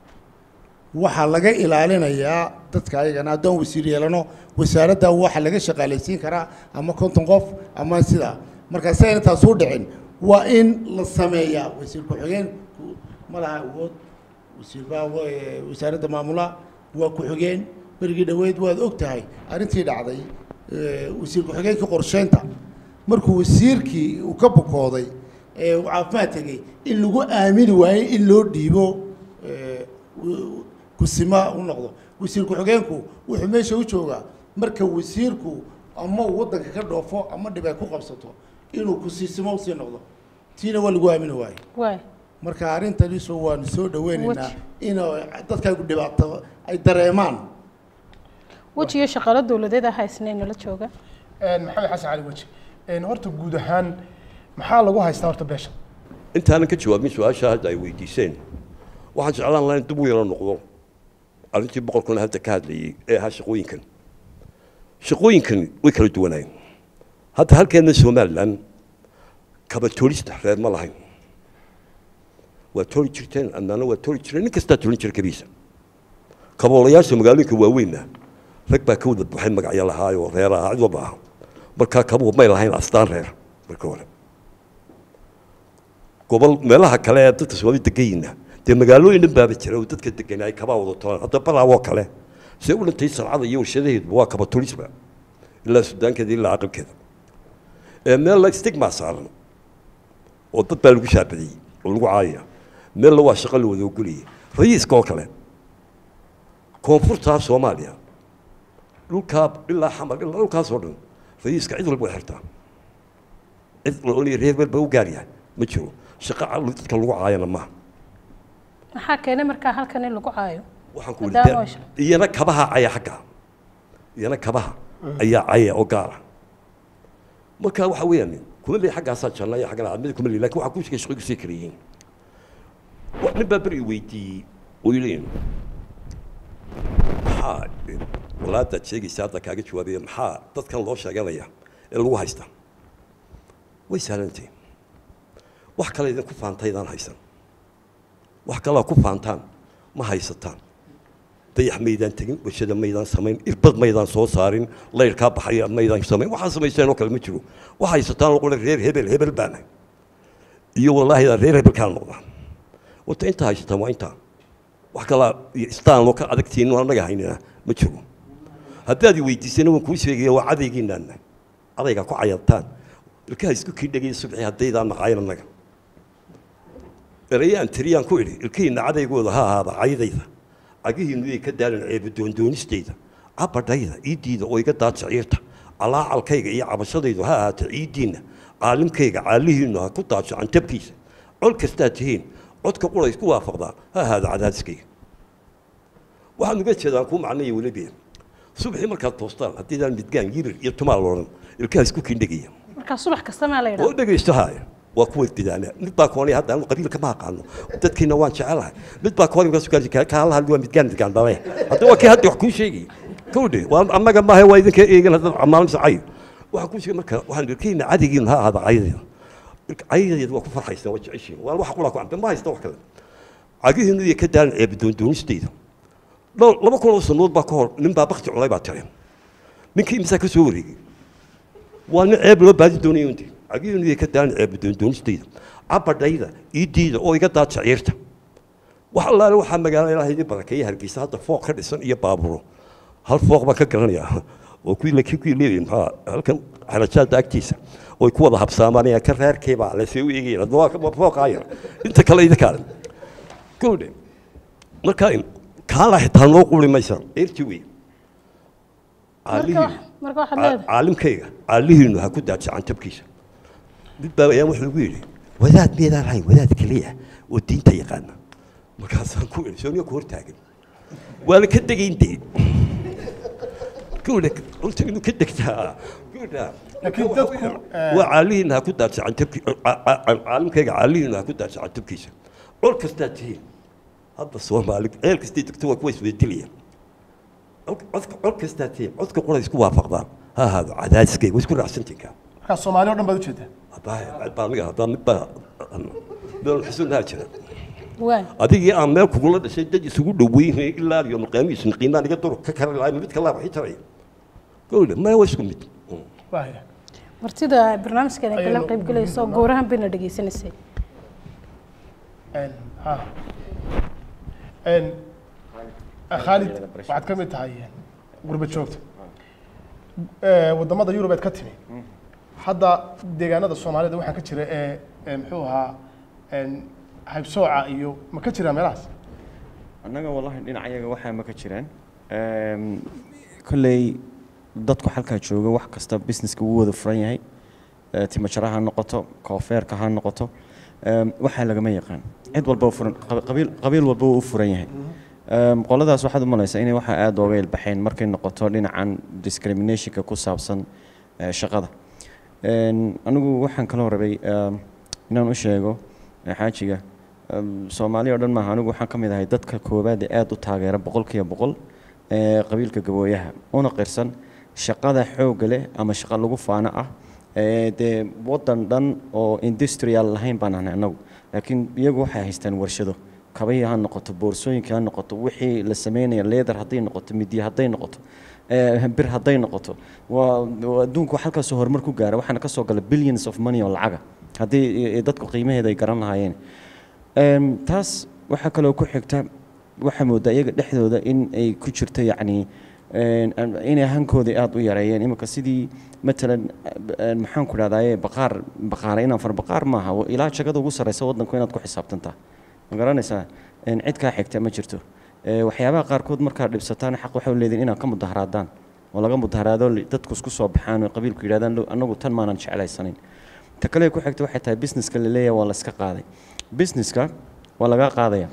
Speaker 3: waxaa laga ilaalinayaa dadka ayagana haddaan wasiir yeelano wasaaradda waxa laga shaqaalaysiin karaa ama konton qof ama sidaa marka si ayna taas u dhicin waa in la sameeyaa wasiir ku-xigeenku ma laha awood wasiir baa wa- wasaaradda maamula waa ku-xigeen berigii dhoweyd waad og tahay arrintii dhacday eh, wasiir ku-xigeenkii qorsheynta markuu wasiirkii uu ka bukooday ee uu caafimaad tegey in lagu aamini waayey in loo dhiibo eh, w- kusima u noqdo wasiir ku-xigeenku wuxuu meesha u joogaa marka wasiirku ama uu waddanka ka dhoofo ama dhib ay ku qabsato inuu kusiisimo usii noqdo tiina waa lagu aamini waaye
Speaker 1: waay
Speaker 3: marka arrintaniisu waanu soo dhaweynaynaa
Speaker 1: Waj-
Speaker 3: in dadkaagu dhibaato ay dareemaan
Speaker 1: wejiyo shaqaalo dowladeed ah haysnay nala jooga
Speaker 2: maxamed xasan cali weji horta guud ahaan maxaa lagu haystaa horta beesha
Speaker 4: intaanan ka jawaabin su-aasha hadda ay weydiiseen waxaan jeclaan lahaa in dib u yaro noqdo arrintii boqorkuna hadda ka hadlayay ee ahaa shaqooyinkan shaqooyinkan way kala duwanaayeen hadda halkeena somalilan kaba toolista reer ma lahayn waa tooli jirteen annaana waa tooli jireen nin kastaa tolin jira kabiisa kaboolayaasha magaalooyinka waaweynna rag baa ka wada buuxay magacyo lahaayoo reer ahaa cid walba ah markaa kabuhu may lahayn astaan reer marka hore gobol meelaha kale ee dadka soomaali degayina dee magaalooyin dhan baaba jira oo dadka degan ay kabaa wada tolaan hadda baraawoo kale see u dhintay sarcada iyo warshadaheeduba waa kaba tulisba ilaa sudaankeeda ilaa aqalkeeda ee meel la stigma saaran oo dad baa lagu shaabadiyey oo lagu caayaya meella waa shaqo la wada ogoliyey rayiiska oo kale koonfurtaa soomaaliya dhulkaa ilaa xamar ilaa dhulkaas oo dhan rayiiska cid walba way xirtaa cid la oonaya reer meel baa u gaar yahay ma jiro shaqo dadka lagu caayana maaha
Speaker 1: maxaa keenay markaa halkan in lagu caayo
Speaker 4: waxaan ku
Speaker 1: Maadaama
Speaker 4: weli
Speaker 1: oo sha-
Speaker 4: iyana kabaha caya xagga iyana kabaha ayaa caya oo gaara marka waxa weeyaan kuma leeyahay xaggaasaa janna iyo xaggana aadmada kuma leeyahay lakin waxaa ku shaqay shaqooyinku sii kala yihiin Wa- nin baa beri i weydiiyey oo yidhi maxaa walaadaad sheegaysa hadda kaaga jawaabaya maxaa dadkan loo sheeganaya ee lagu haysta way sahlantay wax kale idinku faantaydaan haysan wax kalaa ku faantaan ma haysataan dayax maydaan tegin warshada maydaan samayn irbad maydaan soo saarin layrkaa baxaya maydaan samayn waxaa samaysteen oo kale ma jiro wax haysataan oo qole reer hebel hebel baanahay iyo wallaahi reer hebelkaan noqdaa wata intaa haysataan waa intaa wax kalaa iyo istaan oo ka adagtiin oo annaga haynina ma jiro haddaad i weydiisana waan kuu sheegaya waa cadaygiinaana cadaygaa ku cayaartaan ilkaha isku kiindhagaya subxi haddaydaan maqaayan annaga erayaan tiriyaan ku idhi ilkihiinna cadaygooda ha ahaada caydayda cagihiinnu yay ka daalin ceeba doondoonistayda cabadhayda iiddiida oo iga daad shaciirta calaacalkayga iyo cabashadaydu ha ahaata ciiddiinna caalimkayga caalihiinnu ha ku daadsho cantabkiisa cod kastaad tihiin codka qura isku waafaqdaa ha ahaada cadaadiskayga waxaan uga jeedaan kuu macnaya weliba subaxii markaad toostaan haddiidaan midgaan yirir iyo tumaal odhan ilkaha isku kiindhagaya
Speaker 1: markaa subax kasta maa la
Speaker 4: oo
Speaker 1: yidhaha
Speaker 4: dhegaysto haaya waa kuwa didaana mid baa koonay hadda anu qabiilka ma aqaano dadkiina waan jecelahay mid baa koonay markaas gaarsi ka hala hadli waa midgaan midgaan dhale hadda waa kii hadda wax kuu sheegay kowdhe waa annaga maaha waa idinka eegan hadda amaalinsa cay waxaan kuu sheegay marka waxaan irkayna cadigiin ha ahaada caydeeda caydeeda waa ku farxaysaan waa jeceshiin waa wax qura ku cambe ma haysta wax kale cagihiinu iyo ka daalin ceeba doondoonistayda dhowr laba kun oo sanood baa ka hor nin baa bakti culay baa tire ninkii imisaa ka soo wareegay waa nin ceeb loo baadi doonayo unti cagihiinu iyo ka daalin ceeba doondoonistayda cabadhayda iiddiida oo iga daad shaciirta wax allaale waxaa magaalada ilaahay idin barakeeya hargeysa hadda fooq ka dhisan iyo baaburo hal fooq baan ka garanayaa oo kuwii la kuwii leeyahay maxaa halkan xarajaada agtiisa oy ku wada habsaamanayaan ka reerkeebaa lasee u eegayaan hadda waa waa fooqaa yar inta kale idinkaale gowdhe marka kaala xitaa noo quli maysa eerti wey
Speaker 1: marka wax- marka waxaad leedahay
Speaker 4: caalimkayga caalihiinu ha ku daadsa cantabkiisa mid baa ayaan wuxuu igu yidhi wadaad miyaedaan lahayn wadaad keliya oo diinta yaqaana markaasaan ku idhi sooniya ku hortaagan waana ka degayn dee gowdha runta inuu ka degtaa gowdha
Speaker 2: Laakiin dadku, eh,
Speaker 4: waa caalihiina ha ku daadsa cantabki caalimkayga caalihiina ha ku daadsa cantabkiisa col kastaa tihiin hadda soomaali ceel kastay degto waa kuwa isweydilayaan codka cod kastaa tihiin codka qura isku waafaqdaan ha ahaado cadaadiskayga waa isku raacsantinkaa
Speaker 2: markaa soomaali o dhan baad ujeedaa
Speaker 4: baa aniga haddaa mid baa meel xusunaha jira
Speaker 1: waay
Speaker 4: adigii aan meel kugula dhashay dad isugu dhoweynay ilaa iyo maqaamiis qiimaan iga dur ka kari lahay mid kalaa waxii taray gowle maya waa isku mid
Speaker 2: waaya
Speaker 1: martida barnaamijkan ay kala
Speaker 2: Ayaynu-
Speaker 1: qayb galayso goorahan bayna dhegaysanaysay
Speaker 2: Een, ha. Een, khaalid waxaad ka mid tahay gurba joogta Eh, wadamada yurub eed ka timi hadda deegaanada soomaalida waxaa ka jira ee ee muxuu ahaa een, haybsooca iyo ma ka jiraa meelahaas
Speaker 8: annaga wallahi dhinacayaga waxaa ma ka jiraan Eem, kolley dadku halkaa jooga wax kasta businesska wuu wada furan yahay Eh, timajara ha noqoto koofeerka ha noqoto Eem, waxaa lagama yaqaan cid walba u furan qab- qabiil qabiil walba wuu u furan yahay Em, qoladaas waxaad u malaysaa inay waxa aada ooga ilbaxeen markay noqoto dhinacan discriminationka ku saabsan eh, shaqada En, anigu waxaan kaloo rabay em, inaan u sheego eh, xaajiga em, soomaali oo dhan maaha anigu waxaan ka mid ahay dadka koowaad ee aada u taageera boqolkiiba boqol ee qabiilka gabooyaha una qirsan shaqada xoogga leh ama shaqo lagu faano ah ee dee waddan dhan oo industrial lahayn baan ahnay annagu laakiin iyagu waxay haystaan warshado kabahii ha noqoto boorsooyinka ha noqoto wixii la sameynaya leather hadday noqoto midya hadday noqoto ee, bir hadday noqoto waa waa adduunku halkaasoo horumar ku gaara waxaana kasoo gala billions of money oo lacaga haddii i- i dadku qiimaheeda ay garan lahaayeen Em, taas waxaa kaloo ku xigta waxaa moodaa iyaga dhexdooda in ay ku jirto yacni een, an- inay hankooda aada u yareeyeen iminka sidii matalan eh, maxaan ku dhahdaye baqaar baqaara inaan far baqaar maaha wa- ilaa jagada ugu sarreysa waddanku inaad ku xisaabtantaa ma garanaysaa Een, cid kaa xigta ma jirto Eh, waxyaabaha qaarkood markaad dhibsataan xaq waxay u leedihin inaad ka mudaharaadaan oo laga mudaharaado li- dadku isku soo baxaan oo qabiilku yidhahdaan "Lo- annagu tan maanan jeclaysanayn ta kale ku xigta waxay tahay businesska la leeyahay waa la iska qaaday businesska waa laga qaadaya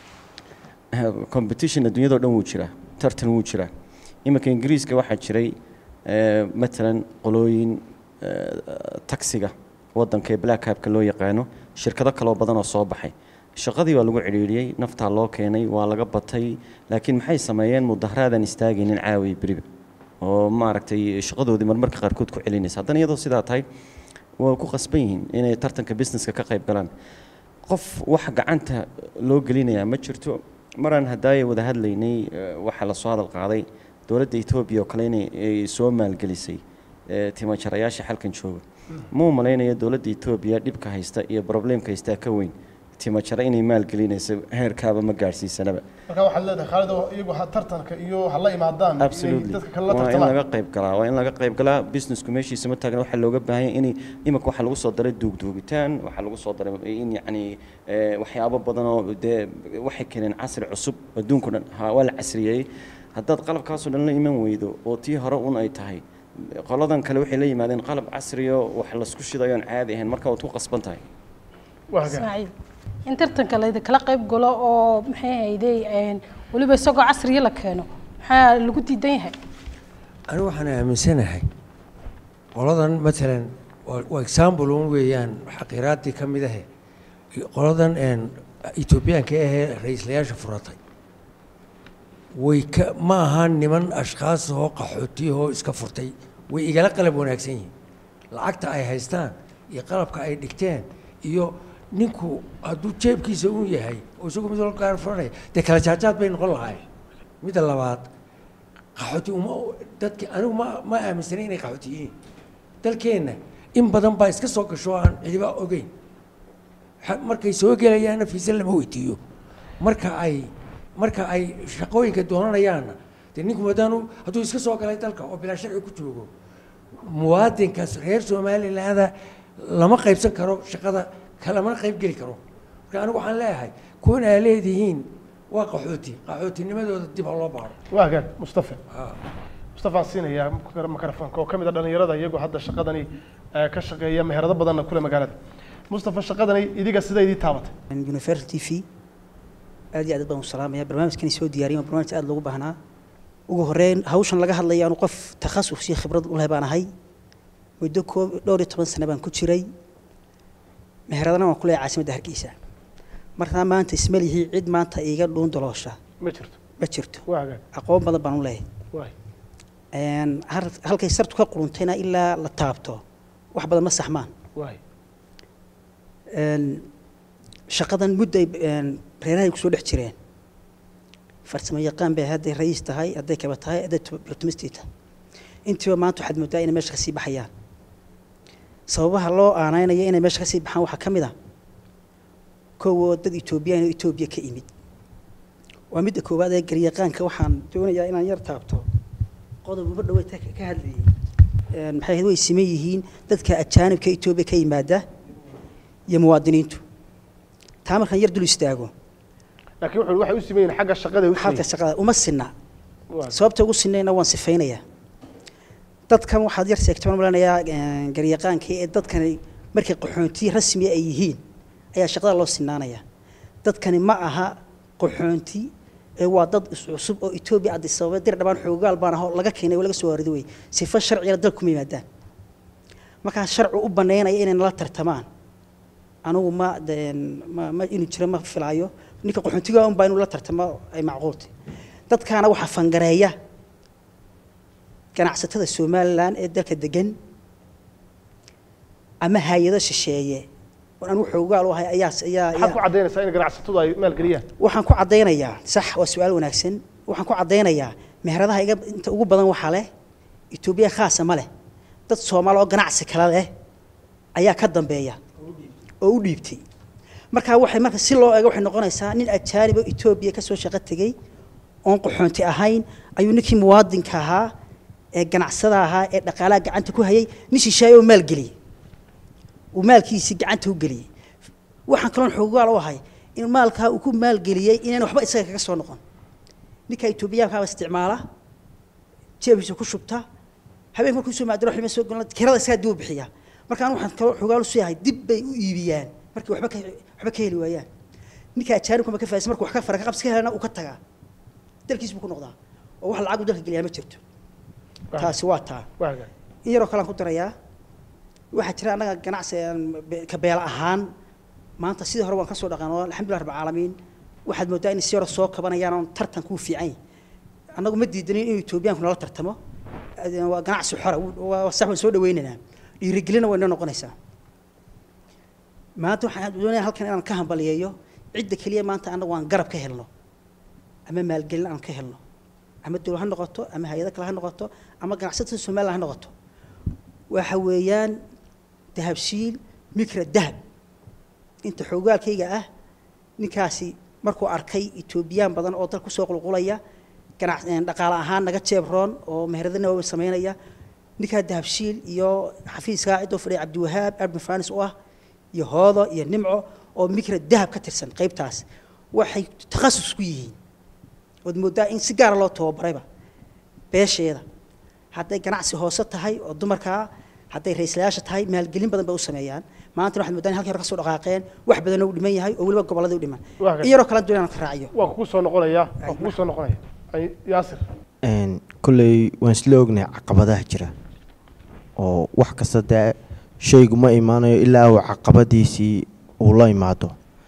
Speaker 8: competition adduunyadao dhan wuu jiraa tartan wuu jiraa iminka ingiriiska waxaa jiray eh, matalan qolooyin eh, taksiga waddanka ee black habka loo yaqaano shirkado kaloo badan oo soo baxay shaqadii waa lagu cidhiidhiyey naftaa loo keenay waa laga batay laakiin maxay sameeyeen mudaharaadan istaagaynin caawiya beriba oo maaragtay shaqadoodii marmarka qaarkood ku celinaysa haddana iyadoo sidaa tahay waa ku qasban yihiin inay tartanka businesska ka qayb galaan qof wax gacanta loo gelinayaa ma jirto maraan haddaaya wada hadlaynay eh, waxaa lasoo hadal qaaday dowladda etoobiya oo kale inay ay soo maalgelisay eh, timajarayaasha xalkan jooga ma u malaynayo dowladda etoobiya dhibka haysta iyo problemka haystaa ka weyn timajara inay maalgelinayso heerkaaba ma gaadhsiisanaba
Speaker 2: marka waxaad leedahay khaalid oo iyagu ha- tartanka iyo ha la imaadaan inay
Speaker 8: absolutely
Speaker 2: dadka kale la
Speaker 8: waa in
Speaker 2: tartamaan
Speaker 8: laga qayb galaa waa in laga qayb galaa businessku meeshiisa ma taagna waxaa looga baahan yahay inay iminka waxaa lagu soo daray duugduugitaan waxaa lagu soo daray in yacni eh, waxyaabo badan oo dee waxay keeneen casri cusub adduunku dhan ha waa la casriyeeyey haddaad qalabkaasoo dhan la iman weydo oo tii hore un ay tahay qoladan kale waxay la yimaadeen qalab casriyo wax laisku shidayo aan caadi ahayn marka waad ku qasban tahay
Speaker 2: waa hagaag
Speaker 1: ismaaciil in tartanka laydi kala qayb galo oo maxay hayday weliba isagoo casriya la keeno maxaa lagu diidan yahay
Speaker 5: anigu waxaan aaminsanahay qoladan matalan waa waa example un weeyaan xaqiraadii ka mid ahe qoladan een, etoobiyaanka ahee ra-iislayaasha furatay way ka ma aha niman ashkhaas oo qaxootiyahoo iska furtay way igala qalab wanaagsan yihiin lacagta ay haystaan iyo qalabka ay dhigteen iyo ninku hadduu jeebkiisa un yahay oo isagu mid walba gaar furanaya dee kala jaajaad bay noqon lahaayeen midda labaad qaxooti uma dadki anigu ma ma aaminsanay inay qaxooti yihiin dalkeenna in badan baa iska soo gasho aan cidiba ogeyn xa- markay soo gelayaanna fiise lama weydiiyo marka ay marka ay shaqooyinka doonanayaanna dee ninku madaanu hadduu iska soo galay dalka oo bilaa sharci ku joogo muwaadinkaas reer somalilaanda lama qaybsan karo shaqada kalamana qayb geli karo marka anigu waxaan leeyahay kuwan aa leedihiin waa qaxooti qaxootinimadooda dib ha loo baaro
Speaker 2: waa hagaag mustafa mustafaan siinayaa mikrofoonka oo ka mid a dhalinyarada iyagu hadda shaqadani eh, ka shaqeeya meherado badanna kule magaalada mustafa shaqadani idiga sida idii taabatay
Speaker 9: universal t v aad iyo aad baan u salaamaya barnaamijkani soo diyaariyay waa barnaamij aad loogu baahnaa ugu horeyn hawshan laga hadlaya anu qof takhasus iyo khibrad u leh baan ahay muddo koob dhowr iyo toban sano baan ku jiray meheradana waan ku leeyahay caasimadda hargeysa markaa maanta ismalihii cid maanta iiga dhuun daloosha
Speaker 2: ma jirto
Speaker 9: ma jirto
Speaker 2: waa hagaag
Speaker 9: aqoon badan baan u leeyahay
Speaker 2: waay
Speaker 9: Een, har- halkay sartu ka quruntayna ilaa la taabto wax badan ma saxmaan
Speaker 2: waay
Speaker 9: Een, shaqadan mudday een, reerahay kusoo dhex jireen farsamo yaqaan bay hadday rayiis tahay hadday kaba tahay hadday optimistii tahay intiiba maanta waxaad moodaa inay meesha kasii baxayaan sababaha loo aaneynaya inay meesha kasii baxaan waxaa ka mid a kowoo dad etoobiyaan oo etoobiya ka imid waa midda koowaad ee garyaqaanka waxaan doonayaa inaan yar taabto qodob uba dhawey ka hadlayay Een, maxay ahayd way siman yihiin dadka ajaanibka etoobiya ka yimaada iyo muwaadiniintu taa markaan yar dul istaago
Speaker 2: laakiin wuxuu waxay u siman yihiin xagga shaqada ay u siman
Speaker 9: xalka shaqada uma sinna
Speaker 2: Waa.
Speaker 9: sababta ugu sinayna waan sifaynayaa dadkan waxaad yar sheegtay baan malanayaa garyaqaankii ee dadkani markay qaxoonti rasmi ay yihiin ayaa shaqada loo sinaanaya dadkani ma aha qaxoonti ee waa dad cusub oo etoobiya addis ababa dir dhabaan xoogaal baan ahoo laga keenay oo laga soo waarido wey sifo sharcigana dalka kuma yimaadaan markaa sharci u banaynaya inay nala tartamaan anigu ma ma ma inuu jiro ma filaayo ninka qaxoontiga un baa inuu la tartamo ay macquultay dadkaana waxaa fangareeya ganacsatada somalilan ee dalka degan ama hay-ado shisheeye oo anigu xoogaal u ahay ayaa ayaa
Speaker 2: maxaad ku caddaynaysaa in ganacsatadu ay maalgeliyaan
Speaker 9: waxaan ku caddaynayaa sax waa su-aal wanaagsan waxaan ku caddaynayaa meheradaha iga inta ugu badan waxaa leh etoobiya khaasa ma leh dad soomaali oo ganacsi kale leh ayaa ka dambeeya oo u dhiibtay markaa waxay marka si loo eego waxay noqonaysaa nin ajaanib oo etoobiya kasoo shaqo tegey oon qaxoonti ahayn ayuu ninkii muwaadinka ahaa ee ganacsada ahaa ee dhaqaalaha gacanta ku hayay nin shisheeye oo maalgeliyey uu maalkiisii gacanta u geliyey waxaan kaloon xoogaal u ahay in maalkaa uu ku maalgeliyey inaan waxba isaga kaga soo noqon ninka etoobiyaankaaba isticmaala jeebkiisa ku shubta habeenka markuu soo maadiro xilma soo golan kirada isagaa dib u bixiya markaan waxaan kaloo xoogaal usii ahay dib bay u iibiyaan markii waxba ka waxba ka heli waayaan ninka ajaanibkuma ka faaisan markuu wax ka fara ka qabsi ka helana uu ka tagaa dalkiis buu ku noqdaa oo wax lacag uu dalka geliyaa ma jirto taasi waa taa in yaroo kalean ku darayaa waxaa jira annaga ganacsi ka beela ahaan maanta sidii hore waan ka soo dhaqano alxamdulillah rabbil caalamiin waxaad moodaa in si hore soo kabanayaan oon tartanku fiican yahay annagu ma diidanin inuu etoobiyaanku nala tartamo waa ganacsi xora waa sax waan soo dhaweynaynaa dhiirigelina way noo noqonaysaa maanta waxaan doonaya halkan inaan ka hambaliyeeyo cidda keliya maanta annagu aan garab ka helno ama maalgelin aan ka helno ama dowlad ha noqoto ama hay-ado kale ha noqoto ama ganacsatada somaliland ha noqoto waxa weeyaan dahabshiil mikra dahab inta xoogaalkayga ah ninkaasi markuu arkay etoobiyaan badan oo dal kusoo qulqulaya ganac dhaqaale ahaan naga jeebroon oo meheradana waa samaynaya ninkaa dahabshiil iyo xafiiskaa cidoo fadhiya cabdiwahaab arbin fanis u ah iyo hoodo iyo nimco oo mikra dahab ka tirsan qaybtaas waxay takhasus ku yihiin ood moodaa in si gaara loo tababarayba beesheeda hadday ganacsi hoose tahay oo dumarkaa hadday ra-islayaasha tahay maalgelin badan bay u sameeyaan maantana waxaad moodaan in halkii hore ka soo dhaqaaqeen wax badanoo u dhiman yahay oo weliba gobolladii u dhiman in yaroo kale doonaan ka raaciyo
Speaker 2: waan kugu soo noqonayaa waan kugu soo noqonaya yaasir
Speaker 10: kolley waan isla ognahay caqabadaha jira oo wax kasta dee shaygu ma imaanayo ilaa uu caqabadiisii uu la imaado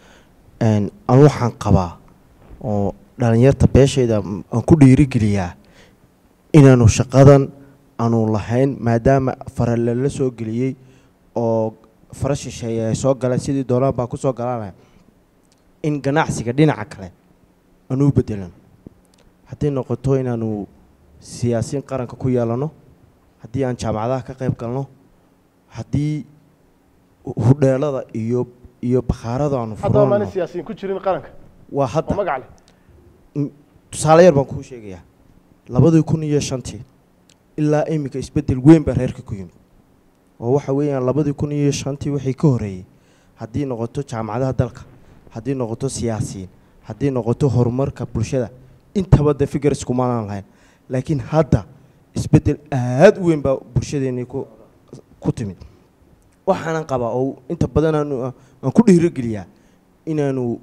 Speaker 10: anu waxaan qabaa oo dhalinyarta beeshayda aan ku dhiirigeliyaa inaanu shaqadan aanu lahayn maadaama fara lala soo geliyey oo fara shisheeye ay soo galeen sidii doonaan baan kusoo galaanaya in ganacsiga dhinaca kale aanu u bedelan hadday noqoto inaanu siyaasiyiin qaranka ku yeelano haddii aan jaamacadaha ka qayb galno haddii hudheelada iyo iyo bakhaarada aanu
Speaker 2: haddaba maalin
Speaker 10: furano
Speaker 2: siyaasiyiin ku jirin qaranka
Speaker 10: waa
Speaker 2: oo
Speaker 10: hadda
Speaker 2: magac leh
Speaker 10: tusaale yar baan kuu sheegayaa labadii kun iyo shantii ilaa iminka isbeddel weyn baa reerka ku yimid oo waxa weeyaan labadii kun iyo shantii wixii ka horreeyey haddii noqoto jaamacadaha dalka haddii noqoto siyaasiyiin haddii noqoto horumarka bulshada intaba de fikir iskumaanaan lahayn laakiin hadda isbeddel aad u weyn baa bulshadeennii ku ku timid waxaanan qabaa oo inta badan aanu aan ku dhiirogeliyaa inaanu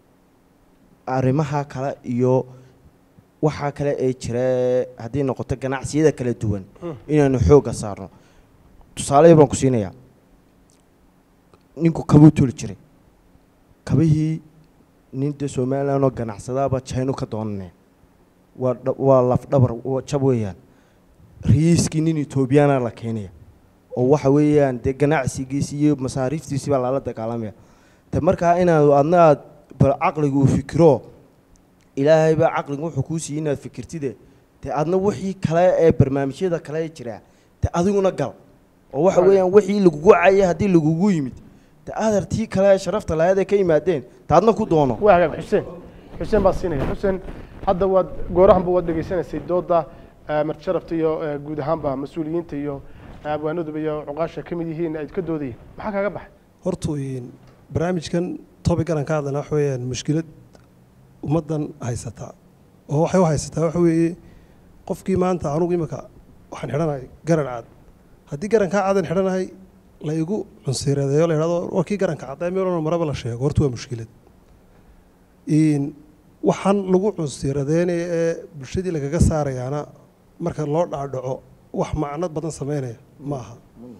Speaker 10: arrimaha kale iyo waxaa kale ee jira haddii noqoto ganacsiyada kala duwan inaanu xoogga saarno tusaale baan ku siinayaa ninku kabuu toli jiray kabihii nin dee somalilan oo ganacsadaaba jaynu ka doonaneen waa dha- waa lafdhabar waa jab weeyaan rayiiskii nin etoobiyaana la keenaya oo waxa weeyaan dee ganacsigiisi iyo masaariiftiisi baa lala dagaalamaya te markaa inaad adna aad bal caqligu uu fikiro ilaahay baa caqligu wuxuu kuu siiyey inaad fikirtide dee adna wixii kale ee barnaamijyada kale ee jira dee adiguna gal oo waxa weeyaan wixii lagugu cayay haddii lagugu yimid dee adartii kale ee sharafta lahayd ee ka yimaadeen ta adna ku doono
Speaker 2: waa hagaag xuseen xuseen baa siinaya xuseen hadda waad goorahanba waad dhegaysanaysay dooda eh, marti sharafta iyo eh, guud ahaanba mas-uuliyiinta iyo eh, abwaanaduba iyo cuqaasha ka mid yihiin ay ka doodayeen maxaa kaaga baxay
Speaker 11: horta een, barnaamijkan topican aan ka hadlana waxa weeyaan mushkilad ummaddan haysata oo waxay u haysataa waxa weeye qofkii maanta anugu imika waxaan xidhanahay garan cad haddii garankaa cadan xidhanahay la igu cunsireedeeyo la yidhahdo warkii garanka caddaa meel walba maraba la sheego horta waa mushkilad Een, waxaan lagu cunsiradeenaya ee bulshadii lagaga saarayaana marka loo dhaadhaco wax macno badan sameynaya ma aha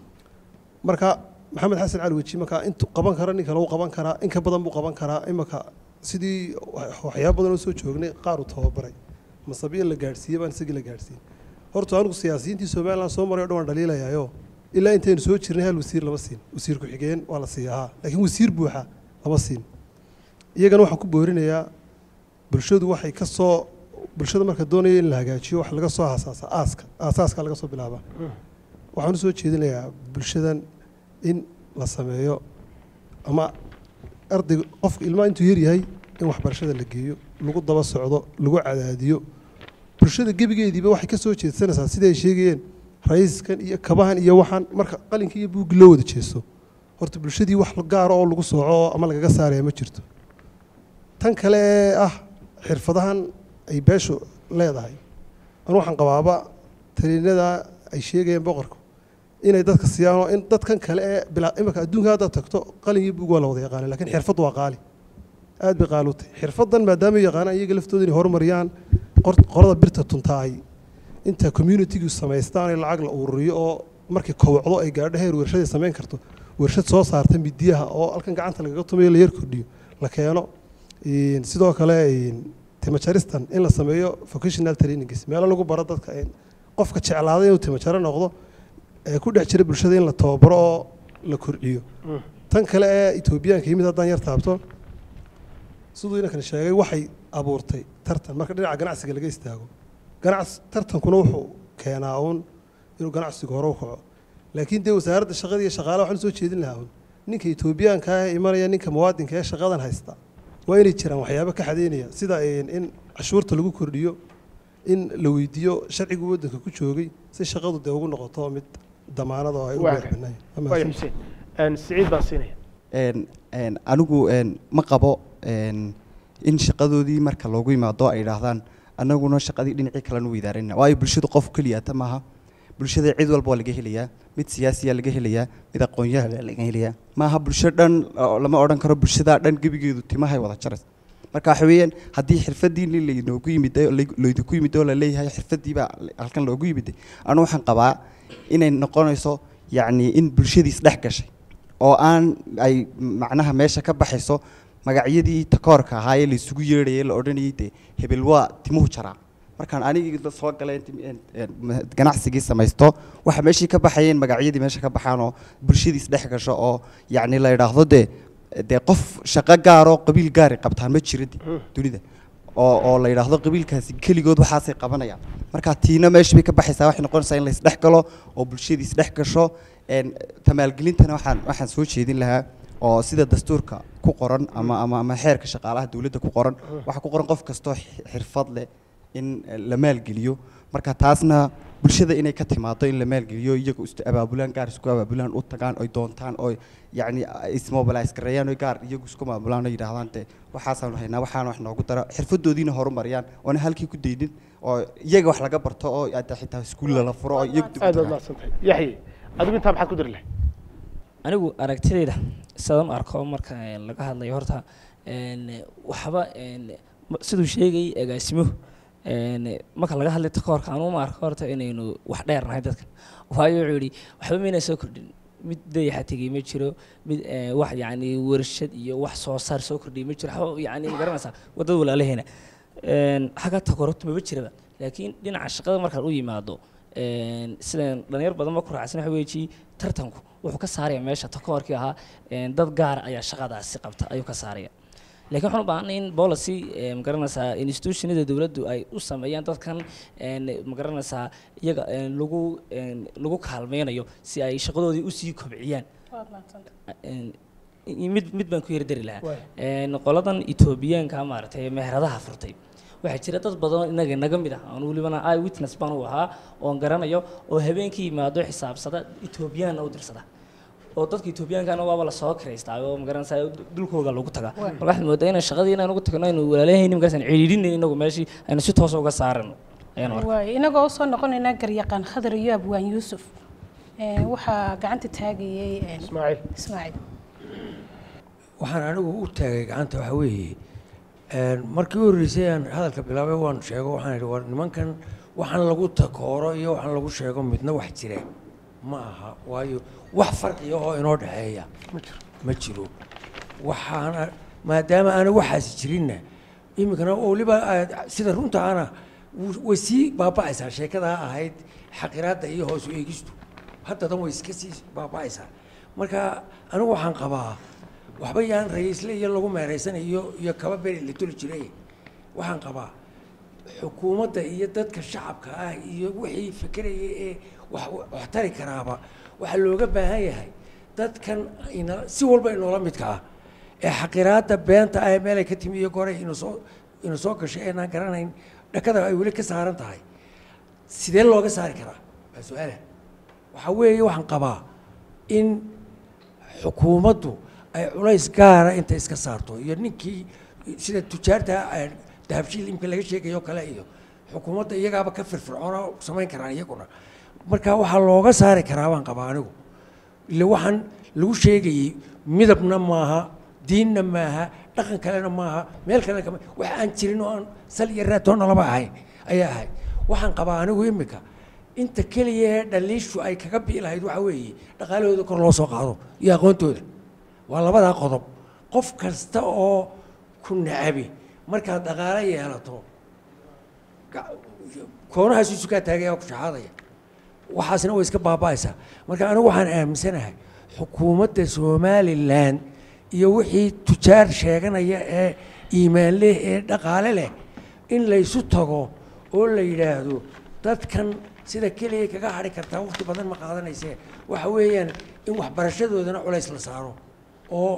Speaker 11: marka maxamed xasan cali weji markaa intuu qaban kara nin kale uu qaban karaa in ka badan buu qaban karaa imaka sidii waxyaaba badan oo soo joognay qaar uu tababaray masabiya la gaadhsiiyey baan isagii la gaadhsiiyey horta anigu siyaasiyiintii somaliland soo maray o dhan waan dhaliilayaayo ilaa intaynu soo jirnay hal wasiir lama siin wasiir ku-xigeen waa la siiyaa laakiin wasiir buuxa lama siin iyagana waxaan ku boorinayaa bulshadu waxay ka soo bulshada marka doonaya in la hagaajiyo wax laga soo aasaasa aaska aasaaska laga soo bilaabaa waxaan usoo jeedinayaa bulshadan in la sameeyo ama ardayga qofka ilmaha intuu yaryahay in waxbarashada la geeyo lagu daba socdo lagu cadaadiyo bulshada gebigeediiba waxay ka soo jeedsanaysaa siday sheegayeen raiskan iyo kabahan iyo waxaan marka qalinka iyo buuggi loo wada jeesto horta bulshadii wax gaara oo lagu sooco ama lagaga saaraya ma jirto tan kale ee ah xirfadahan ay beeshu leedahay anu waxaan qabaaba taliinada ay sheegayeen boqorku inay dadka siiyaan oo in dadkan kale ee bilaa imika adduunka haddaad tagto qalin iyo buug waa la wada yaqaana lakiin xirfaddu waa qaali aad bay qaali u tahay xirfaddan maadaama ay yaqaanaan iyaga laftooda inay horumariyaan qorada birta tuntaa ay inta communitygu samaystaan in lacag la ururiyo oo markii kowcdo ay gaadho heer warshaday samayn karto warshad soo saarta midiyaha oo halkan gacanta lagaga tumayo la yar kordhiyo la keeno sidoo kale timajaristan in la sameeyo vocational trainings meelo lagu baro dadka qofka jeclaaday inuu timajaro noqdo ee ku dhex jira bulshada in la tababaro oo la kordhiyo tan kale ee etoobiyaanka yimid haddaan yar taabto siduu inankan sheegay waxay abuurtay tartan marka dhinaca ganacsiga laga istaago ganacsi tartankuna wuxuu keenaa uun inuu ganacsigu hore u kaco laakiin dee wasaaradda shaqada iyo shaqaalaha waxaan soo jeedin lahaa uun ninka etoobiyaanka ah imanaya ninka muwaadinka ee shaqadan haysta waa inay jiraan waxyaabo ka xadeynaya sida in cashuurta lagu kordhiyo in la weydiiyo sharcigu waddanka ku joogay si shaqadu dee ugu noqoto mid damaanad oo ay u
Speaker 2: waaya xuseen siciid baan siinaya
Speaker 12: anigu ma qabo in shaqadoodii marka loogu yimaado ay idhaahdaan annaguna shaqadii dhinacii kalenu weydaarina waayo bulshadu qof keliyata maaha bulshada cid walba waa laga helayaa mid siyaasiya laga helayaa mid aqoonyaha laga helayaa maaha bulsho dhan lama odhan karo bulshadaa dhan gebigeedu timahay wada jaras marka waxa weeyaan haddii xirfadii laynoogu yimid laydinku yimid oo laleeyahay xirfadii baa halkan loogu yimid anu waxaan qabaa inay noqonayso yacni in bulshadiis dhex gashay oo aan ay macnaha meesha ka baxayso magacyadii takoorka ahaa ee laysugu yeedhayay la odhanayay dee hebel waa timuhu jaraa markaan anigii soo galay ganacsigii samaysto waxa meeshii ka baxayeen magacyadii meesha ka baxaanoo bulshadiis dhex gasho oo yacni la idhaahdo dee dee qof shaqo gaaroo qabiil gaari qabtaan ma jira dunida oo oo la yidhaahdo qabiilkaasi keligood waxaasay qabanayaan marka tiina meesha bay ka baxaysaa waxay noqonaysaa in laysdhex galo oo bulshadiis dhex gasho tamaalgelintana waxaan waxaan soo jeedin lahaa oo sida dastuurka ku qoran ama ama ama xeerka shaqaalaha dowladda ku qoran waxaa ku qoran qof kastoo xirfad leh in la maalgeliyo marka taasna bulshada inay ka timaado in la maalgeliyo iyaga is abaabulaan gaar isku abaabulaan u tagaan oy doontaan oo yacni ismobilize gareeyaan oy gaar iyagu isku maamulaan oo yidhaahdaan de waxaasaanu haynaa waxaana wax noogu dara xirfadoodiina horumariyaan oona halkii ku daydin oo iyaga wax laga barto oo hadda xitaa iskuulla la furo oo iyagu dib u
Speaker 2: aad baad
Speaker 12: tagaan.
Speaker 2: mahadsantahay yaxye adigu intaa maxaad ku diri lahay
Speaker 13: anigu aragtidayda sidaan u arko marka een, laga hadlayo horta een, waxba een, ma- siduu sheegay agaasimuhu een, marka laga hadlay takoorka anu ma arko horta inaynu wax dheer nahay dadkan waayo wuxuu yidhi waxba mayna soo kordhin mid dayaxa tegey ma jiro mid eh, wax yacni warshad iyo wax soo saar soo kordhiyay ma jiro waxba yacni ma garanaysaa waddada walaalaheena een, xagga takoorta maba jiraba laakiin dhinaca shaqada markaad u yimaado een, sidaan dhalinyar badan ma ku raacsan waxa weeji tartanku wuxuu ka saaraya meesha takoorkii ahaa een, dad gaara ayaa shaqadaasi qabta ayuu ka saaraya laakiin waxaan u baahanay in policy eh, ma garanaysaa institutionada dowladdu ay u sameeyaan dadkan een, ma garanaysaa iyaga een, lagu een, lagu kaalmeynayo si ay shaqadoodii usii kobciyaan Een, i- mid mid baan ku yar dari lahaa Een, qoladan etoobiyaanka maaragtay ee meheradaha furtay waxaa jira dad badan oo inaga naga mid ah aan welibana eye witness baan u ahaa oon garanayo oo habeenkii yimaado xisaabsada etoobiyaanna u dirsada oo dadka etoobiyaankaana waaba lasoo kiraystaa oo magaranaysaa dulkooga lagu tagaa
Speaker 1: Waay.
Speaker 13: marka waxaad moodaa inaan shaqadii inaan ugu tagno aynu walaalahayni markaasaan cidhiidhinayn inagu meeshii aynu si toosa uga saarano ayaan arkaa
Speaker 1: waay inagoo usoo noqonaynaa garyaqaan khadar iyo abwaan yuusuf Ee, waxaa gacanta taagayay ee,
Speaker 2: ismaaciil
Speaker 1: ismaaciil
Speaker 5: waxaan anigu u taagay gacanta waxa weeye markii u horreysay aan hadalka bilaabay waan sheego waxaan idhi war nimankan waxaan lagu takooro iyo waxaan lagu sheego midna wax jire ma aha waayo wax farqiya oo inoo dhexeeya ma jiro waxaana maadaama aana waxaasi jirinna iminkana weliba sida runta ana way sii baaba'aysaa sheekadaa ahayd xaqiraadda iyo hoos u eegistu haddadan way iska sii baaba'aysaa marka anigu waxaan qabaa waxba yaan ra'iisle iyo lagu meeraysanayo iyo iyo kaba beri la toli jiray waxaan qabaa xukuumadda iyo dadka shacabka ah iyo wixii fikeraya ee wax wax tari karaaba waxaa looga baahan yahay dadkan ina si walba inoola midka ah ee xaqiraadda beenta ah ee meelay ka timi iyo goray inu soo inu soo gashay eenaan garanayn dhakada ay weli ka saaran tahay sidee looga saari karaa waa su-aala waxaa weeye waxaan qabaa in xukuumaddu ay culays gaara inta iska saarto iyo ninkii sida tujaarta dahabshiil imka laga sheegayo kale iyo xukuumadda iyagaaba ka firfircoona samayn karaan iyaguna marka waxaa looga saari karaa baan qabaa anigu ile waxaan lagu sheegayey midabna maaha diinna maaha dhaqan kalena maaha meel kalena kama wax aan jirin oo aan sal iyo raatoonna laba ahayn ayaa ahayd waxaan qabaa anigu imika inta keliya ee dhaliishu ay kaga bii lahayd waxaa weeye dhaqaalahooda kor loo soo qaado iyo aqoontooda waa labadaa qodob qof kasta oo ku nacabi markaad dhaqaalo yeelato koonahaas isu kaa taagaya ku shaxaadaya waxaasna way iska baaba'aysaa marka anigu waxaan aaminsanahay xukuumadda somalilan iyo wixii tujaar sheeganaya ee iimaan leh ee dhaqaale leh in laysu tago oo la yidhaahdo dadkan sida keliya kaga hadhi kartaa waqti badan ma qaadanaysee waxa weeyaan in waxbarashadoodana culays la saaro oo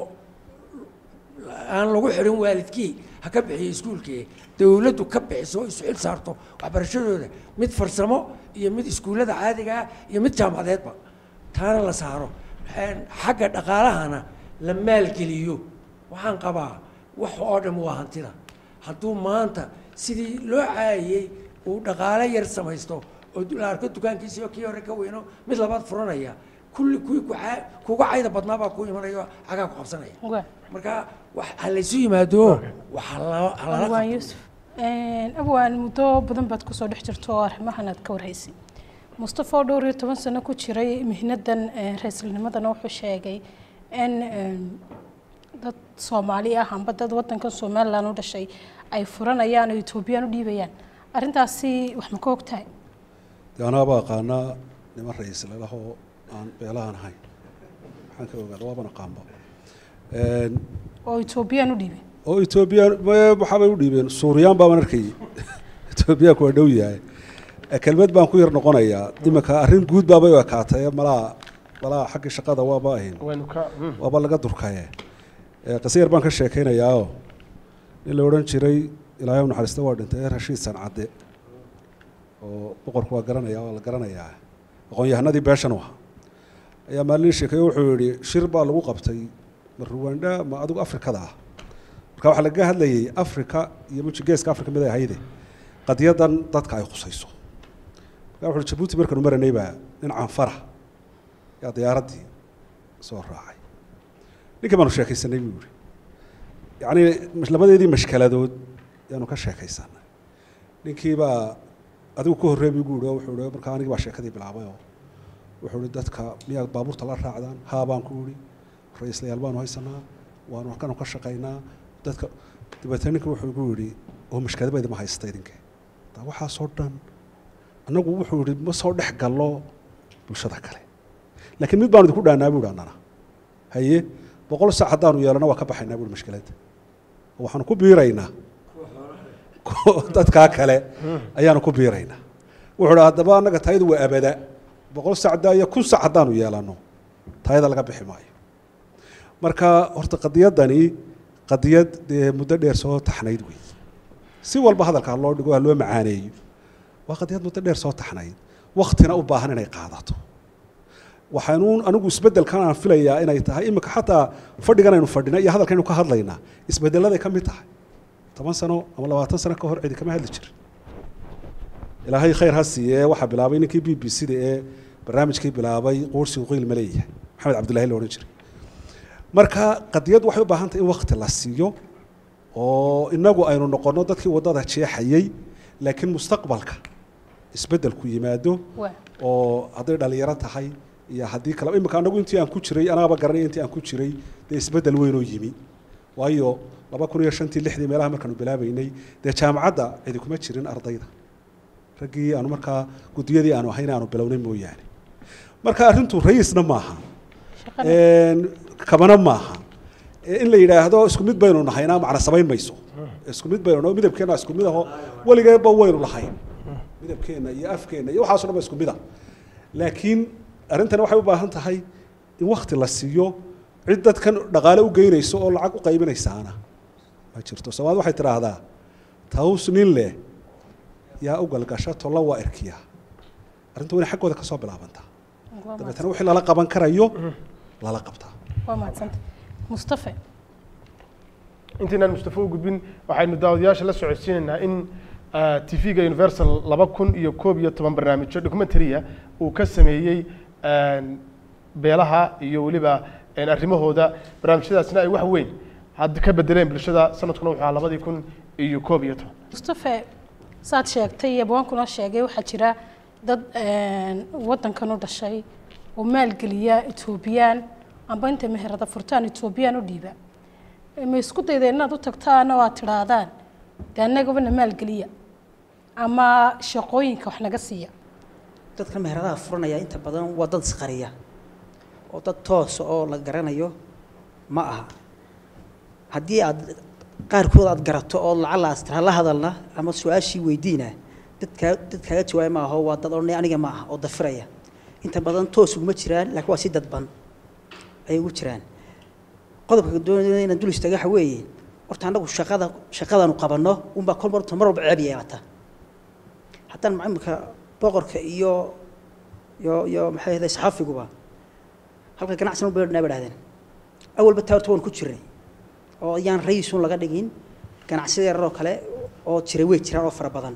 Speaker 5: aan lagu xirin waalidkii ha ka bixiyo iskuulkii dowladdu ka bixiso isu xil saarto waxbarashadooda mid farsamo iyo mid iskuullada caadiga ah iyo mid jaamacadeedba taana la saaro xagga dhaqaalahana la maalgeliyo waxaan qabaa wax oo dhan waa hantida hadduu maanta sidii loo caayiyey uu dhaqaale yar samaysto oo la arko dukaankiisii oo kii hore ka weyno mid labaad furanaya kulli kuwii kucaa- kuga cayda badnaa baa ku imanayo cagaa ku qabsanaya marka wax ha laysu yimaado waxa la- ha lala
Speaker 1: abwaan
Speaker 5: qabto
Speaker 1: yuusuf abwaan muddo badan baad kusoo dhex jirto oo arrimahan aad ka warhaysay mustafa oo dhowr iyo toban sano ku jiray mihnadan eh, ra-iisulnimadana wuxuu sheegay in em, dad soomaali ah amba dad wadankan somalilan u dhashay ay furanayaan oo etoobiyaan u dhiibayaan arrintaasi wax ma ka ogtahay
Speaker 6: dee anaaba aqaanaa niman ra-iisle lahoo aan beelahan ahayn maxaan ka ogaada waaban aqaanba Een,
Speaker 1: oo etoobiyaan u dhiibay
Speaker 6: oo etoobiya ma- waxaabay u dhiibeen suuriyaan baaban arkayay etoobiyaanku waa dhow yahay Eh, kelmad baan ku yar noqonayaa iminka arrin guud baabay u ekaatay malaa malaa xaggii shaqada waaba ahayn
Speaker 2: waynu ka mm.
Speaker 6: waaba laga durkaye Eh, qise yar baan ka sheekaynayaao nin la odhan jiray ilaahay u naxariista waa dhintay rashiid sancadde oo boqorku waa garanaya waa la garanayaa aqoon-yahanadii beeshan u ahaa ayaa maalin sheekeeye wuxuu yidhi shir baa lagu qabtay ma ruwanda ma adigu afrikada ah marka waxaa lagaga hadlayay afrika iyo muji geeska afrika mid ay ahayde qadiyadan dadka ay khusayso marka wuxuu yihi jabuuti markaanu maranay baa nin canfara yaa diyaaraddii soo raacay ninka baanu sheekaysanay buu yihi yacni labadeedii mashkaladood yaanu ka sheekaysanay ninkii baa adigu ka horreey buu igu yihi oo wuxuu yihi markaa anigii baa sheekadii bilaabay oo wuxuu yihi dadka miyaad baabuurta la raacdaan haa baan ku yihi ra-iislayaal baanu haysanaa waanu halkanu ka shaqaynaa dadka dabeetana ninka wuxuu igu yihi oo mashkadaba idima haysta idinke taa waxaasoo dhan annagu wuxuu yihi ma soo dhex gallo bulshada kale laakiin mid baanu idinku dhaanaa buu yihi annana haye boqol sac haddaanu yeelano waa ka baxaynaa buu yihi mashkiladda oo waxaanu ku biiraynaa dadkaa kale ayaanu ku biiraynaa wuxuu ihi haddaba annaga tayadu waa abada boqol sacdaa iyo kun sac haddaanu yeelano tayada laga bixi maayo marka horta qadiyaddani qadiyad dee muddo dheer soo taxnayd wey si walba hadalka ha loo dhigo ha loo macaaneeyo waa qadiyad muddo dheer soo taxnayd waktina u baahan inay qaadato waxaanu anigu isbeddelkan aan filayaa inay tahay imika xataa fadhigan aynu fadhina iyo hadalkaynu ka hadlaynaa isbeddeladay ka mid tahay toban sano ama labaatan sano ka hor cidi kama hadli jirin ilaahay khayr ha siiye waxaa bilaabay ninkii b b c da ee barnaamijkii bilaabay quursigu qiil ma leeyahay maxamed cabdullahi la odhan jiray marka qadiyad waxay u baahan tahay in wakti la siiyo oo inagu aynu noqonno dadkii waddada jeexayey laakiin mustaqbalka isbeddelku yimaado
Speaker 1: Waa.
Speaker 6: oo hadday dhalinyaro tahay iyo haddii kale imika anagu intii aan ku jiray anaaba garanay intii aan ku jiray dee isbeddel weynoo yimi waayo laba kun iyo shantii lixdii meelaha markaanu bilaabaynay dee jaamacadda cidi kuma jirin ardayda raggii aanu markaa guddiyadii aanu ahayn aanu bilownay mooyaane marka arrintu rayiisna maaha Een, kabana maaha Ee, in la yidhaahdo isku mid baynu nahayna macna samayn mayso isku mid baynu naho midabkeenna isku mid aho weligeeba waynu lahayn midabkeenna iyo afkeenna iyo waxaaso dhan ba isku mid ah laakiin arrintani waxay u baahan tahay in wakti la siiyo cid dadkan dhaqaale u geynayso oo lacag u qaybinaysaana ma jirto soomaali waxay tidhaahdaa taws nin leh yaa u galgasha tolla waa erkiya arrintu waa inay xaggooda ka soo bilaabantaa
Speaker 1: Waa
Speaker 6: dabeetana wixii lala qaban karayo lala qabtaa
Speaker 1: waa mahadsanta mustafe
Speaker 2: intaynaan mustafa u gudbin waxaynu daawadayaasha la socodsiinaynaa in tv-ga universal laba kun iyo koob iyo toban barnaamijyo documentaria uu ka sameeyey een, beelaha iyo weliba een, arrimahooda barnaamijyadaasna ay wax weyn hadda ka bedeleen bulshada sanadkuna wuxuu ahaa labadii kun iyo koob iyo toban
Speaker 1: mustafe saad sheegtay iyo bawaankuna sheegay waxaa jira dad een, waddankan u dhashay oo maalgeliya etoobiyaan amba inta meherada furtaan etoobiyaan u dhiiba ma isku dayda inaad u tagtaan oo aad tidhaahdaan dee annagabana maalgeliya ama shaqooyinka wax naga siiya
Speaker 9: dadka meheradaha furanaya inta badan waa dad isqariya oo dad toosa oo la garanayo ma aha haddii aad qaarkood aad garato oo lacala astira la hadalna ama su-aashii weydiina dadkaa dad kaaga jawaaya ma aho waa dad odhanaya aniga ma aha oo dafiraya inta badan toos uguma jiraan laakiin waa si dadban ayay ugu jiraan qodobka doonaya inaan dul istaaga waxa weeye horta annagu shaqada shaqadanu qabanno unbaa kol marta mar walba ceeb yeelata haddaan macamilka boqorka iyo iyo iyo maxay ahday saxaafiguba halka ganacsan u beernaa badhahdeen awalba taa horta waan ku jirnay oo ayaan rayisun laga dhigin ganacsiyada yarar oo kale oo jira way jiraan oo fara badan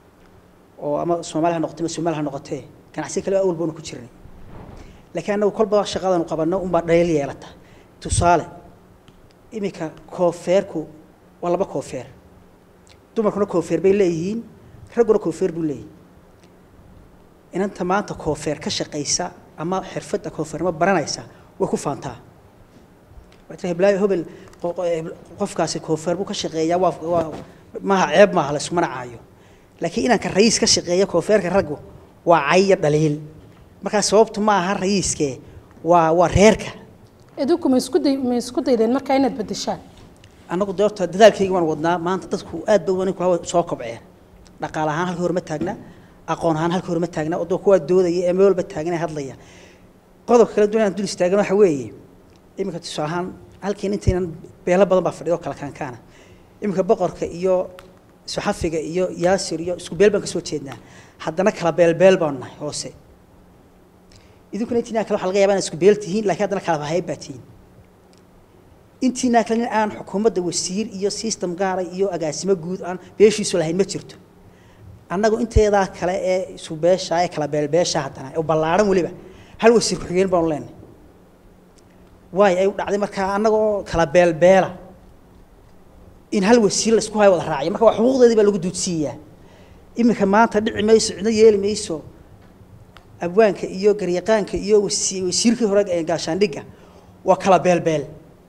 Speaker 9: oo ama soomaali ha noqotay ama soomaali ha noqotee ganacsiyo kale awalba waanu ku jirnay laakiin annagu kolba shaqadanu qabanno unbaa dhayl yeelata tusaale iminka koofeerku waa laba koofeer dumarkuna koofeer bay leeyihiin ragguna koofeer buu leeyahay inanta maanta koofeer ka shaqaysa ama xirfadda koofeernimo baranaysa way ku faantaa waxay tihi heblayo hebel qo- qo- hebel- qofkaasi koofeer buu ka shaqeeyaa waa waa maaha ceeb maaha layskumana caayo laakiin inanka rayiis ka shaqeeya koofeerka raggu waa cayya dhaliil markaa sababtu ma aha rayiiskee waa waa reerka
Speaker 1: idinku ma isku day ma isku daydeen markaa inaad beddeshaan
Speaker 9: annagu de horta dadaalkayga waan wadnaa maanta dadku aad ba waninku hawa soo kobceen dhaqaale ahaan halkii hore ma taagna aqoon ahaan halkii hore ma taagna oo kuwaa doodaya ee meel walba taagan ee hadlaya qodobka kale duwan aan dul istaagan waxa weeye iminka tusaale ahaan halkiin intaynan beelo badan baa fadhiyo oo kala kaankaana iminka boqorka iyo saxafiga iyo yaasir iyo isku beel baan ka soo jeednaa haddana kala beelbeel baanu nahay hoose idinkuna intiinaa kale waxa laga yaabaa inaad isku beel tihiin laakiin haddana kala bahayb baa tihiin intiinaa kale nin aan xukuumadda wasiir iyo system gaara iyo agaasimo guud aan beeshiisu lahayn ma jirto annagu inteedaa kale ee isu beesha ee kala beelbeesha haddana oo ballaaran weliba hal wasiir ku-xigeen baanu leenahay waayo ay u dhacday markaa annagoo kala beelbeela in hal wasiir la isku hayo wada raaciyo marka waa xuquuqdeedii baa lagu duudsiiyaa iminka maanta dhici mayso cidna yeeli mayso abwaanka iyo garyaqaanka iyo wasi- wasiirkii hore ee gaashaandhigga waa kala beelbeel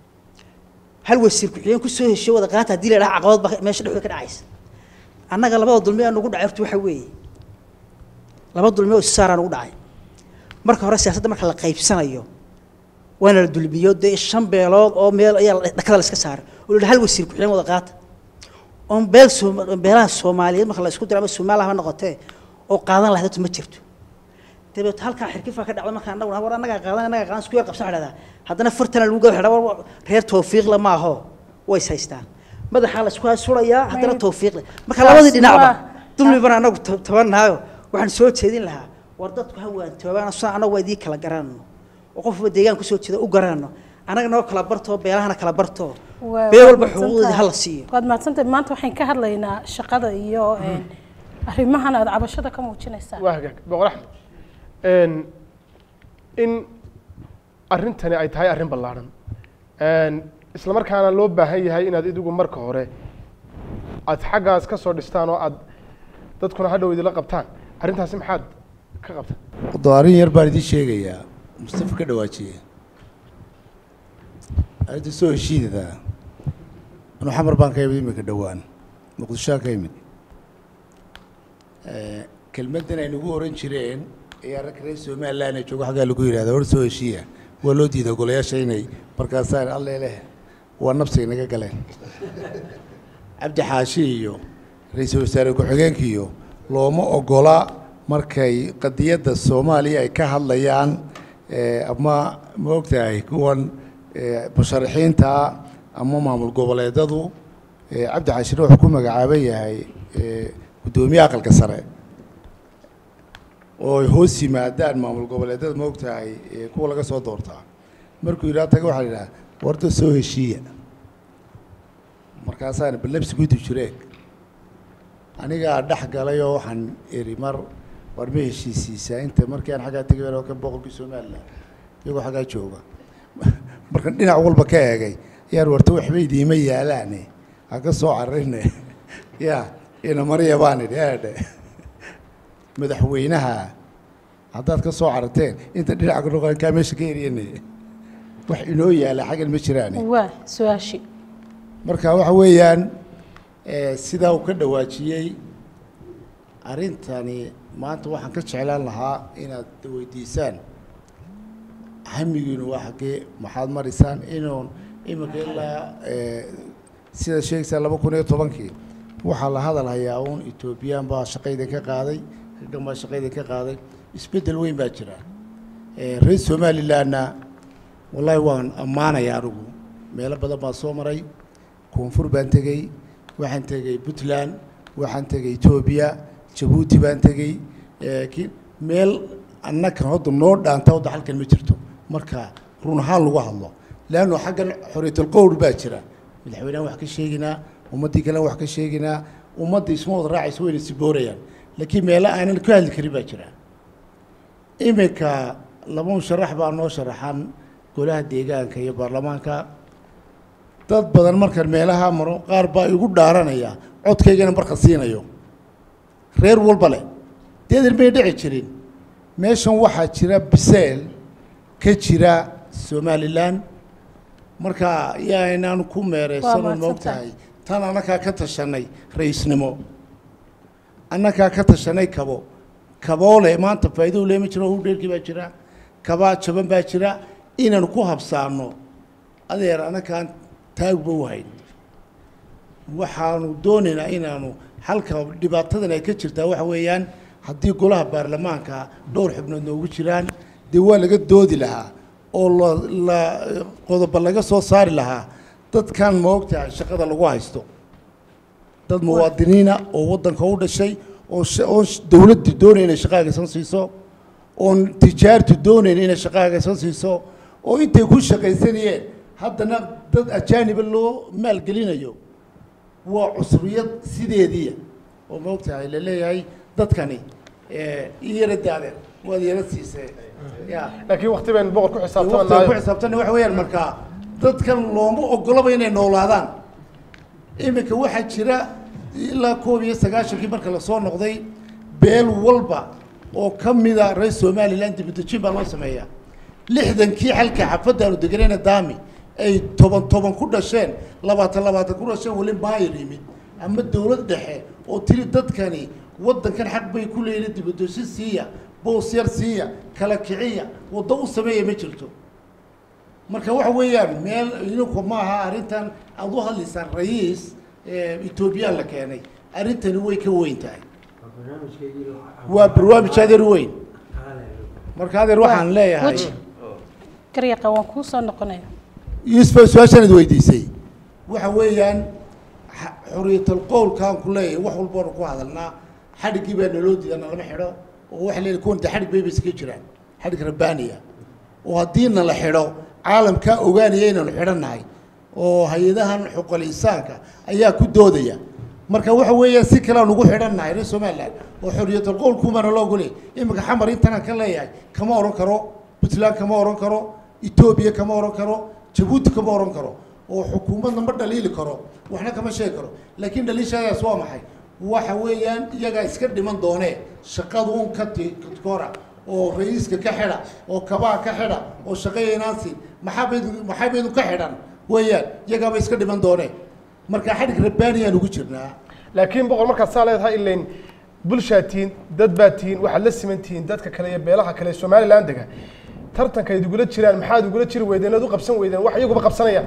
Speaker 9: hal wasiir ku-xigeen kusoo hesho wada qaata haddii la idhaha caqabad ba meesha dhexdooda ka dhacaysa annaga labada dulmi aan ugu dhacay horta waxa weeye laba dulmi oo issaaraan ugu dhacay marka hore siyaasadda marka la qaybsanayo waana la dulmiyo dee shan beelood oo meel ayaa la- dhakada la iska saaray oo la yidhi hal wasiir ku-xigeen wada qaata oon beel sooma beelaha soomaaliyeed marka la isku diro ama soomaaliya ha noqotee oo qaadan lahayd horta ma jirto dabeet halkaa xirkifaa ka dhacda marka annagu war annagaa qaadan annagaa qaadan isku yar qabsan dhahdaa haddana fartana lagu gada war reer tawfiiqle ma aho way is haystaan madaxaa la isku surayaa haddana tawfiiqle marka labadii dhinacba dulmi bana annagu ta- tabannaayo waxaan soo jeedin lahaa war dadku ha waantoobaan sida annagu waa idii kala garanno oo qofba deegaan kusoo jeeda u garanno annaga noo kala barto beelahana kala barto
Speaker 1: Waa-
Speaker 9: beel
Speaker 1: waad
Speaker 9: walba
Speaker 1: mahadsantahay.
Speaker 9: xuquuqdeeda hala siiyo
Speaker 1: waad mahadsantahay maanta waxaan ka hadlaynaa shaqada iyo een, arrimahan aad cabashada ka muujinaysaan
Speaker 2: waa hagaag boqor axmed Een, in arrintani ay tahay arrin ballaaran Een, isla markaana loo baahan yahay inaad idigu marka hore aad xaggaas ka soo dhistaan oo aad dadkuna hadhow idila qabtaan arrintaasi maxaad ka qabtaan
Speaker 3: wado arrin yar baan idiin sheegayaa mustafa ka dhawaajiye arrinta soo heshiidada anuu xamar baan ka imid iminka dhowaan muqdishoaan ka imid kelmaddan ay nagu oran jireen ayaa ragka reer somaliland ee joogo xaggaa lagu yidhahda hor soo heshiiya waa loo diiday golayaasha inay markaasaan alle leh waa nabsiga naga galeen cabdi xaashi iyo ra-iisul wasaare ku-xigeenka iyo looma ogola markay qadiyadda soomaaliya ay ka hadlayaan ama ma ogtahay kuwan musharaxiinta ama maamul goboleedadu cabdi xaashina wuxuu ku magacaaban yahay guddoomiye aqalka sare oo ay hoos yimaadaan maamul goboleedada ma ogtahay kuwa laga soo doortaa markuu yidhaha taga waxaa la yidhaha warda soo heshiiya markaasaan balabsi guddi jireeg anigaa dhex galay oo waxaan eri mar war ma heshiisiisaa inta markii aan xaggaa tegay oo ka boqolkii somaliland iyagoo xaggaa jooga markan dhinac walba ka eegay yaan warta waxba idiima yaalaane ha ka soo cararine ya ina marya baan idhi eedhe madaxweynaha haddaad ka soo cararteen inta dhinaca ka kaa meesha ka eriyane wax inoo yaala xaggan ma jiraane
Speaker 1: waa su-aashi
Speaker 3: marka waxa weeyaan sidaa uu ka dhawaajiyey arrintani maanta waxaan ka jeclaan lahaa inaad weydiisaan hamigiinu waa xaggee maxaad marisaan inuun iminka ilaa sida sheegaysaa laba kun iyo tobankii waxaa la hadal hayaa uun etoobiyaan baa shaqayda ka qaaday raggan baa shaqayda ka qaaday isbeddel weyn baa jira reer somalilandna wallaahi waan ammaanaya anigu meelo badan baan soo maray koonfur baan tegey waxaan tegey puntland waxaan tegey etoobiya jabuuti baan tegey meel annakan hadda noo dhaanta hadda halkan ma jirto marka run ahaan lagu hadlo leanno xaggan xoriyatulqowr baa jira madaxweynehan wax ka sheeginaa ummaddii kalen wax ka sheeginaa ummadda isma wada raacaysa wayna siboorayaan laakiin meelo aanan ka hadli karin baa jira iminka laba musharax baa noo sharaxan golaha deegaanka iyo baarlamaanka dad badan markaan meelaha maro qaar baa igu dhaaranaya codkaygana marka siinayo reer walba leh deedan may dhici jirin meeshan waxaa jira biseel ka jira somalilan marka yaa inaan ku meereysanon ma ogtahay tan annakaa ka tashanay ra-iisnimo annakaa ka tashanay kabo kaboole maanta faa'iido u leema jiro hudheerkii baa jira kabaa jaban baa jira inaanu ku habsaano adeer annakaan taagba u hayn waxaanu doonaynaa inaanu halka dhibaatadan ay ka jirtaa waxa weeyaan haddii golaha baarlamaanka dhowr xubnood noogu jiraan dee waa laga doodi lahaa oo la la qodoba laga soo saari lahaa dadkan ma ogtahay shaqada lagu haysto dad muwaadiniina oo waddanka u dhashay oo oon dowladdu doonayn inay shaqa agaysan siiso oon tijaartu doonayn inay shaqa agaysan siiso oo intay ku shaqaysanayeen haddana dad ajaaniba loo maalgelinayo waa cusriyad sideediia oo ma ogtahay la leeyahay dadkani iyara daadeen waad yara siisee ya
Speaker 2: laakiin wakti baynu boqor ku
Speaker 3: waqtiga ku
Speaker 2: xisaabtamanayo
Speaker 3: xisaabtana waxa weeyaan markaa dadkan looma ogolaba inay noolaadaan iminka waxaa jira ilaa koob iyo sagaashankii marka lasoo noqday beel walba oo ka mida reer somaliland dibadejin baa loo sameeyaa lixdankii xalka xafadaanu deganayna daami ay toban toban ku dhasheen labaatan labaatan ku dhasheen weli maayir yimid ama dowlad dhexe oo tiri dadkani waddankan xaq bay ku leeyihin dibadejin siiya boos yar siiya kala kiciya waddo u sameeya ma jirto marka waxa weeyaan meel idinku maaha arrintan aada u hadlaysaan rayiis etoobiyaan la keenay arrintani way ka weyn tahay waa barnaamij adeer weyn marka adeer waxaan leeyahay
Speaker 1: weji garyaqa waan kuu soo noqonaya
Speaker 3: yuusuf su-aashaan id weydiisay waxa weeyaan xa- xuriyatul qowlkaan ku leeyahay wax walboonu ku hadalnaa xadhiggii baa naloo diida nalama xidho oo waxa leeyahay kuwan de xadhig bay bay iska jiraan xadhig rabbaaniya oo haddii nala xidho caalamkaa ogaanaya inaanu xidhannahay oo hay-adahan xuquuqul insaanka ayaa ku doodaya marka waxa weeyaan si kale aan ugu xidhannahay reer somaliland oo xoriyatul qowlkumaana loo ogolay iminka xamar intanaan ka leeyahay kama oran karo puntland kama oran karo etoobiya kama oran karo jabuuti kama oran karo oo xukuumadna ma dhaliili karo waxna kama sheegi karo laakiin dhaliishadaas waa maxay waxa weeyaan iyagaa iska dhiman doonee shaqadu un ka ti kora oo ra-iiska ka xidha oo kabaha ka xidha oo shaqayaynaansi maxaabaydu maxaabaydu ka xidhan weeyaan iyagaaba iska dhiman doonee marka xadhig rabbaaniyaan ugu jirnaa
Speaker 2: laakiin boqol markaad saa leedahay ilayn bulshaad tihiin dad baad tihiin waxaad la siman tihiin dadka kale iyo beelaha kale ee somaliland dega tartanka ayd igula jiraan maxaad igula jiri weydeen oad u qabsan weydeen wax iyaguba qabsanayaan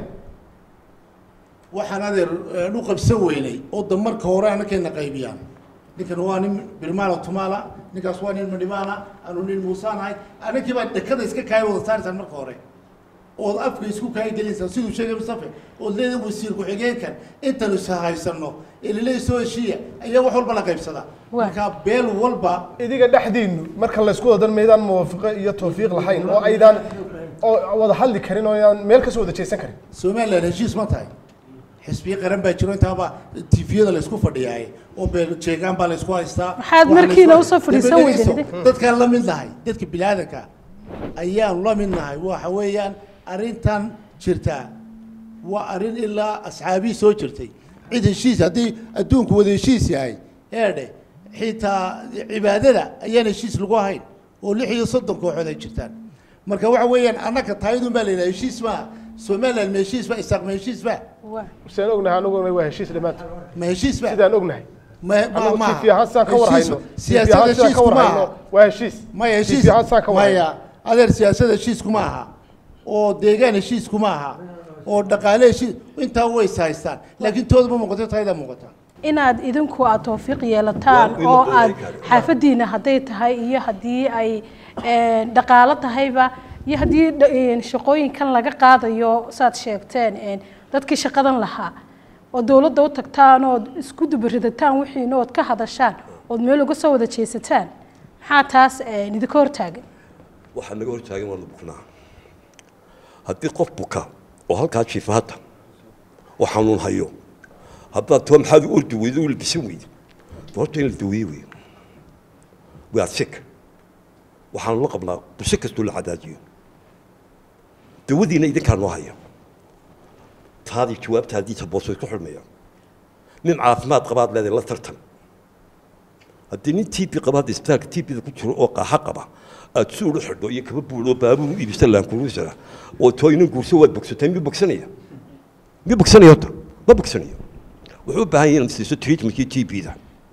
Speaker 3: waxaan adeer u qabsan weynay oo da marka hore anakayna qaybiyaan ninkan waa nin birmaala tumaala ninkaas waa nin madhimaana anu nin muusaanahay anakii baa dekada iska kaaya wada saaraysaan marka hore ood afka isku kaaya gelinsaan siduu sheegay mustafe ood leedahay wasiir ku-xigeenkan intanu ishahaysano ee laleeyahay soo heshiiya ayaa wax walba la qaybsadaa marka beel walba
Speaker 2: idiga dhexdiinu marka laysku wadan maydaan muwaafiqo iyo tawfiiq lahayn oo aydaan oo wada hadli karin oo aydaan meel kasoo wada jeesan karin
Speaker 3: somaliland heshiis ma tahay xisbiyo qaran baa jiro intaaba tifiyada laysku fadhiyaay oo beel jeegaan baa laysku haystaa
Speaker 1: Maxaad
Speaker 3: Waxaa
Speaker 1: markiina
Speaker 3: laysku-
Speaker 1: usoo fadhiisan
Speaker 3: Daba
Speaker 1: weydeen
Speaker 3: dhegeyso,
Speaker 1: idinka?
Speaker 3: dadkaan la mid nahay dadka bilaadanka ayaan la mid nahay waxa weeyaan arrintan jirtaa waa arrin ilaa asxaabii soo jirtay cid heshiis haddii adduunku wada heshiis yahay eedhe xitaa cibaadada ayaan heshiis lagu ahayn oo lix iyo soddon kooxood ay jirtaan marka waxa weeyaan annaka taayadun baa layidhaha heshiis maaha somaliland ma heshiis ba isaaq ma heshiis ba
Speaker 2: sidaan ognahay anuguna waa heshiis dhammaantood
Speaker 3: ma heshiis ba
Speaker 2: sidaan ognahay
Speaker 3: ma ma
Speaker 2: Anigu
Speaker 3: maaha.
Speaker 2: TV ahaan sidaan ka war
Speaker 3: Heshiis-
Speaker 2: hayno.
Speaker 3: siyaasad
Speaker 2: TV ahaan sidaan
Speaker 3: heshiisku
Speaker 2: ka war
Speaker 3: maaha.
Speaker 2: hayno, waa heshiis.
Speaker 3: maya heshiis
Speaker 2: TV ahaan sidaan ka war hayno.
Speaker 3: maya adeer siyaasad heshiisku ma aha oo deegaan heshiisku ma aha oo dhaqaale heshiis intaa way is haystaan laakiin tooda ma muuqato tayada muuqata
Speaker 1: inaad idinku aad tawfiiq yeelataan
Speaker 3: Waa in
Speaker 1: oo
Speaker 3: la
Speaker 1: aad
Speaker 3: dooday karo.
Speaker 1: xaafadiina hadday tahay iyo haddii ay een, dhaqaalo tahayba iyo haddii dha- een, shaqooyinkan laga qaadayo saad sheegteen een, dadkii shaqadan lahaa oo dowladda u tagtaan ood isku dubaridataan wixiina ood ka hadashaan ood meel uga soo wada jeesataan maxaa taas een, idinka hortaagan
Speaker 4: waxaa naga hortaagan waanu buknaa haddii qof buka oo halkaa jiifa hadda oo xanuun hayo haddaad too maxaad u ordi weydo u labisan weydo de horta in la daweeye wey waa sik waxaanu la qabnaa bulsho kastoo la cadaajiyo dawadiina idinkaa noo haya taadii jawaabtaadii tabooso isku xidhmayaan nin caafimaad qabaad leedahay la tartan haddii nin tb qaba hadda isbitaalka tbda ku jiro oo qaaxa qaba aad suul u xidho iyo kaba buul oo baabuur u iibisa laankuruusara oo too inin guurso waad bogsatay miyuu bogsanaya miyuu bogsanaya horta ma bogsanayo wuxuu u baahan yahay inaad siiso treatmentkii tbda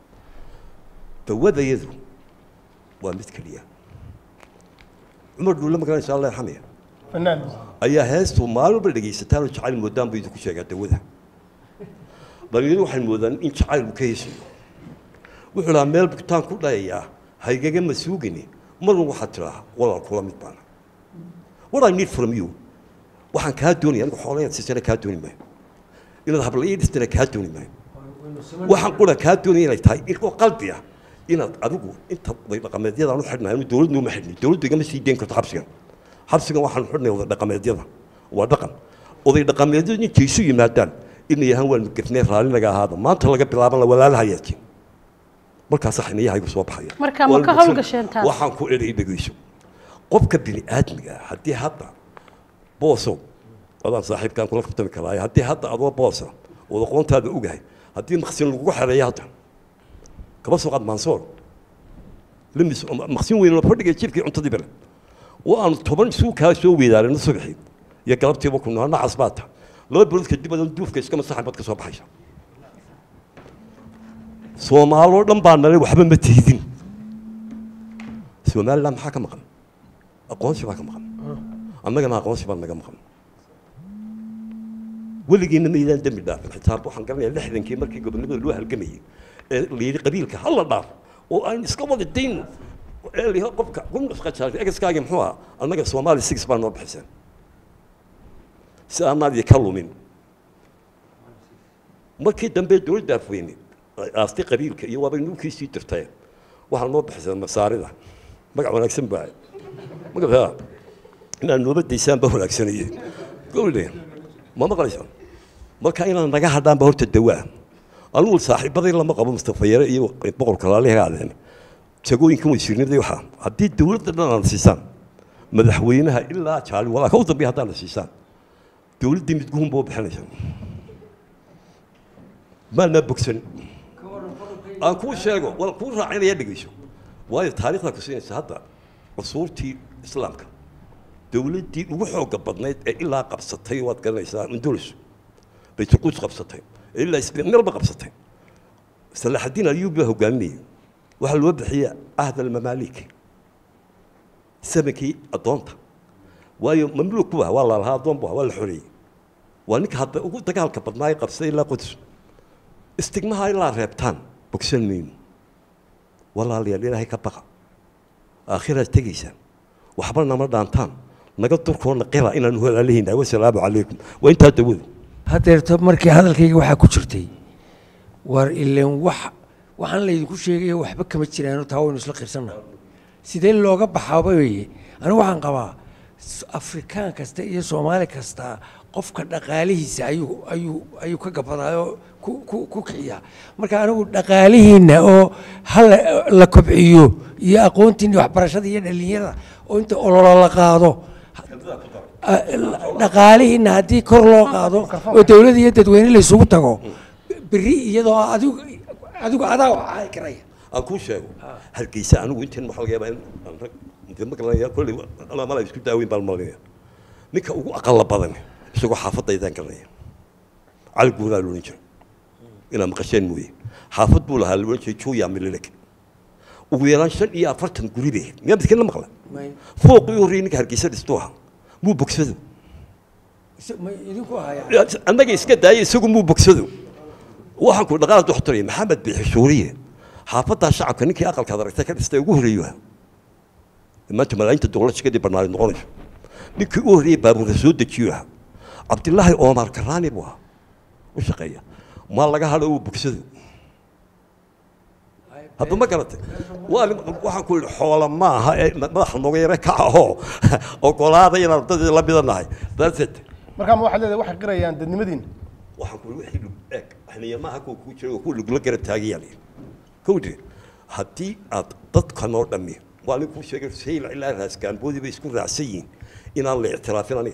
Speaker 4: dawadayadu waa mid keliya cumar dhuulle magaranaysa allah yarxamaya
Speaker 2: fanaan
Speaker 4: ayaa heestu maalin walba dhegaysataan oo jacayl moodaan buu idinku sheegaa dawada dhalinyaradu waxay moodaan in jacayl uu ka heesayo wuxuu lahaa meel bukitaan ku dhayayaa haygaga ma suugini marna waxaad tiraa walaal kula mid baana what I need from you waxaan kaa doonaya anigu xoolo inaad siisana kaa dooni maayo inaad habla ii dhistana kaa dooni maayo waxaan qura kaa doonaya inay tahay oo qalbi ah inaad adigu inta oday dhaqameedyada aan u xidhnahay anu dowladnu uma xidhni dowladdu igama sii deyn karto xabsigan xabsigan waxaan xidhnay oday dhaqameedyada waa dhaqan oday dhaqameedyadu intay isu yimaadaan inay yahaan waan gafnay raalli naga ahaada maanta laga bilaaban la walaalahayaajin markaasa xiniyahaygu soo baxaya
Speaker 1: Marka ma ka hawlgasheen taas?
Speaker 4: waxaan ku eray dhegeyso qofka bini aadmiga ah haddii hadda booso adaan saaxiibkaan kula kabtami karaaye haddii hadda adoo boosa ood aqoontaada ogahay haddii maqsin lagugu xereeyo hadda kaba soo qaad maansoor limis maqsin weyn oo fadhiga jibkii cuntadii bale oo aan toban suu kaa soo weedaarino subaxii iyo galabtiiba ku noo nacas baa ta laba bilood kadib adan duufka iska masaxan baad ka soo baxaysa soomaaloo dhan baa nalay waxba ma tihdin somaliland maxaa ka maqan aqoonsi baa ka maqan annagana aqoonsi baa naga maqan weligiina maydaan dembi dhaafin xitaa waxaan garanayaa lixdankii markii gobonimada loo halgamayay ee la yidhi qabiilka ha la dhaaf oo aan iska wada dayno ee la yidhi qofka qumnasqajaar egaskaagi muxuu ahaa annaga soomaali six baa noo bixiseen si aanaan idinka lumin markii dambe dowladda afweyne aastay qabiilka iyo waabay nuukii sii jirtay waxaa noo bixiseen masaarida magac wanaagsan baa magaca inaad nooba daysaan baa wanaagsanayey gowle ma maqlaysa marka inaad naga hadhaan ba horta dawaa anugu saaxiibaday lama qabo mustafa yare iyo boqorka laaliha aadeen jagooyinkan wasiirnimadii waxaa haddii dowladda dhan aan siisaan madaxweynaha ilaa jaali walaa ka u dambeeya haddaan la siisaan dowladdii midguhun buu bixinaysa maalmaa bogsan aan kuu sheego wal kuu raacinaya dhegeyso waayo taariikhda ku siinaysa hadda cusuurtii islaamka dowladdii ugu xooga badnayd ee ilaa qabsatay waad garanaysaa andulus baytulquds qabsatay ee ilaa isbeenalba qabsatay salaxadiin ayuub baa hogaaminayay waxaa loo bixiya ahd almamaalik samankii addoonta waayo mamluuk bu ah waa la lahaa addoon bu ah waa la xoreeyey waa ninka hadda ugu dagaalka badnaa ee qabsaday ilaa quds istigmaha ilaa reebtaan bogsan mayno walaalayaal ilaahay ka baqa aakhiraad tegaysaan waxba nama dhaantaan naga durkoona qira inaanu walaalihayna wasalaamu calaykum waa intaa dawadu
Speaker 5: haddeerto markii hadalkayga waxaa ku jirtay war ileen wax waxaan laydinku sheegaya waxba kama jiraano taa waynu isla qirsanna sidee looga baxaaba weeye anigu waxaan qabaa s- afrikaan kasta iyo soomaali kasta qofka dhaqaalihiisa ayuu ayuu ayuu ka gabadaayoo ku ku ku kiciyaa marka anigu dhaqaalihiinna oo hala la kobciyo iyo aqoontiina waxbarashada iyo dhalinyarada oo inta ololo la qaado a- dhaqaalihiinna haddii kor loo qaado oo dowladda iyo dadweyne la isugu tago berri iyadoo adigu adigu adaa waxaa karaya
Speaker 4: aan kuu sheego hargeysa anigu intan waxa laga yaabaa in aan rag intee ma garanaya kolley ala mala isku daaweyn baan malinaya ninka ugu aqala badan isagoo xaafadaydaan garanaya cali guuraa loodhan jiray inaa maqasheen mooye xaafad buu lahaa loodhan jiray juya milileg ugu yaraan shan iyo afartan guri bay miyaa midkin la maqla fooqii u horreeyay ninka hargeysa dhistuu ahaa muu bogsado
Speaker 5: idinku haya
Speaker 4: annaga iska daaya isagu muu bogsado waxaan ku dhaqaal doxtoraya maxamed bixi suuriye xaafaddaa shacabka ninkii aqalkaad aragtay ka dhistay ugu horreeyo maanta malaayiinta dowladshikadii barnaamij noqonayso ninkii u horreeyey baabuurka soo dejiyo ah cabdilaahi omar karaani buu ahaa u shaqeeya maa laga hadho uu bogsado hadda ma garatay waa nin- waxaan ku yidhi xoola ma aha ee madaxa nooga yare ka ahoo ogolaada inaan dadii la midanahay that's it
Speaker 2: markaa ma waxaad leedahay waxay qirayaan dadnimadiina
Speaker 4: waxaan ku wixii lug eeg xiliya maaha kuwa kuu jira kuwa lugla garab taagayaan kowdhe haddii aad dadkan oo dhammi waa nin kuu sheegay sayl ilaa raasgaanboodii bay isku raacsan yihiin inaan la ictiraafin aniga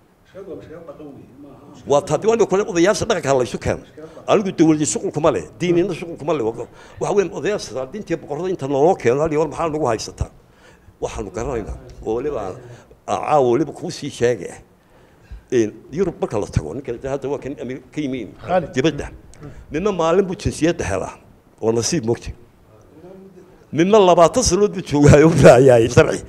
Speaker 4: waa taadi waa kale odayaasha dhaqanka laysu keeno anigu dawladda shuqul kuma leh diinina shuqul kuma leh waxa weyn odayaasha saadiinta iyo boqorada inta naloo keeno hal war maxaa nagu haysataa waxaanu garanaynaa oo weliba aan- aan caawa weliba kuu sii sheegay een yurub marka la tago ninka hadda waa kan Ameri- ka yimiin dibadda nina maalin buu jinsiyadda helaa oo nasiib mogti nina labaatan sanood buu joogaayo raayaay sharci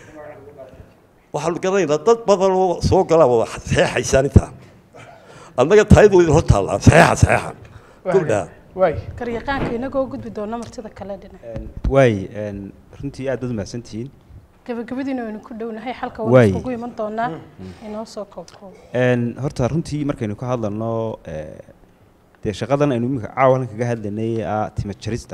Speaker 4: waxaanu garanaynaa dad badan oo soo galaa wada saxeexaysaan intaa annaga taayadu idin hor taallaa saxeexa saxeexa gabdhaa
Speaker 2: waay
Speaker 1: garyaqaanka inagoo gudbi doona martida kale dhinac
Speaker 7: waay een, runtii aad baad umahadsantihiin
Speaker 1: gabagabadiina waynu ku dhownahay xalka
Speaker 7: Waay.
Speaker 1: waan iskugu iman doonaa inoo soo koobkoob
Speaker 7: Een, horta runtii markaynu ka hadlano ee, dee shaqadan aynu iminka caawa halkan kaga hadlanay ah tima jarista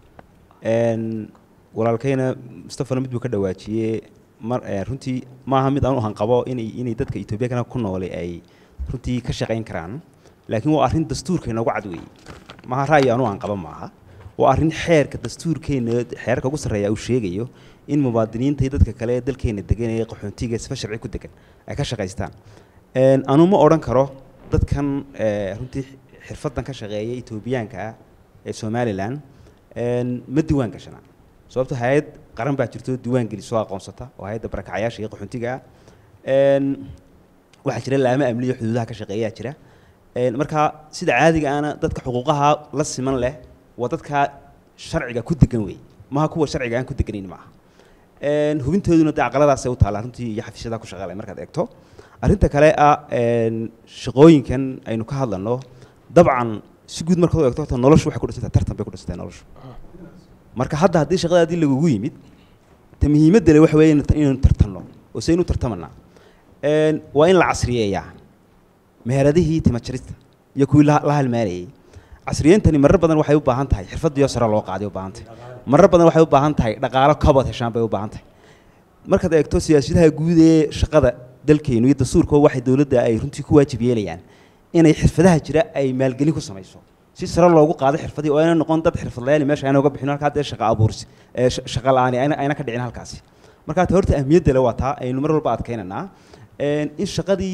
Speaker 7: een, walaalkayna mustafana mid buu ka dhawaajiyey mar ee, runtii maaha mid aan u hanqabo inay inay dadka etoobiyakana ku noole ay runtii ka shaqayn karaan laakiin waa arrin dastuurka inoogu cad weeye maaha ra'yi aanu aan qaba maaha waa arrin xeerka dastuurkeena xeerarka ugu sarreeya uu sheegayo in mubaadiniinta iyo dadka kale ee dalkeena degan ee qaxoontiga sifa sharci ku degan ay ka shaqaystaan Een, anu ma odhan karo dadkan ee, runtii xirfadan ka shaqeeya etoobiyaanka ah ee somalilan een, ma diiwaan gashana sababto hay-ad qaran baa jirto diiwaan gelisoo aqoonsata oo hay-adda barakacayaasha iyo qaxoontiga ah Een, waxaa jira laamo amniyo xuduudaha ka shaqeeyaa jira Een, marka sida caadiga ana dadka xuquuqaha la siman leh waa dadka sharciga ku degan wey maaha kuwa sharciga aan ku deganayn maaha Een, hubintooduna dee caqaladaasay u taallaa runtii iyo xafiisyada ku shaqeelay markaad eegto arrinta kale ah een, shaqooyinkan aynu ka hadlano dabcan si guud markaad u eegto horta noloshu waxay ku dhisantahay tartan bay ku dhisantahay noloshu marka hadda haddii shaqadaadii lagugu yimid ta muhiimadda le waxa weeye inaynu- inaynu tartanno oo saynu tartamanaa Een, waa in la casriyeeyaa meheradihii timajarista iyo kuwii la la halmaanayay casriyeyntani marar badan waxay u baahan tahay xirfadiyo sare loo qaaday u baahan tahay marar badan waxay u baahan tahay dhaqaalo kabad heshaan bay u baahan tahay markaad eegto siyaasadaha guud ee shaqada dalkeenu iyo dastuurka waxay dowladda ay runtii ku waajib yeelayaan inay xirfadaha jira ay maalgelin ku samayso si sare loogu qaado xirfadii oo ayna noqon dad xirfadlayaal meesha ayna uga bixin halkaa dee shaqa abuursi ee sh- shaqa la'aani ayna ayna ka dhicin halkaasi marka ta horta ahmiyadda le waa taa aynu mar walba adkaynaynaa Een, in shaqadii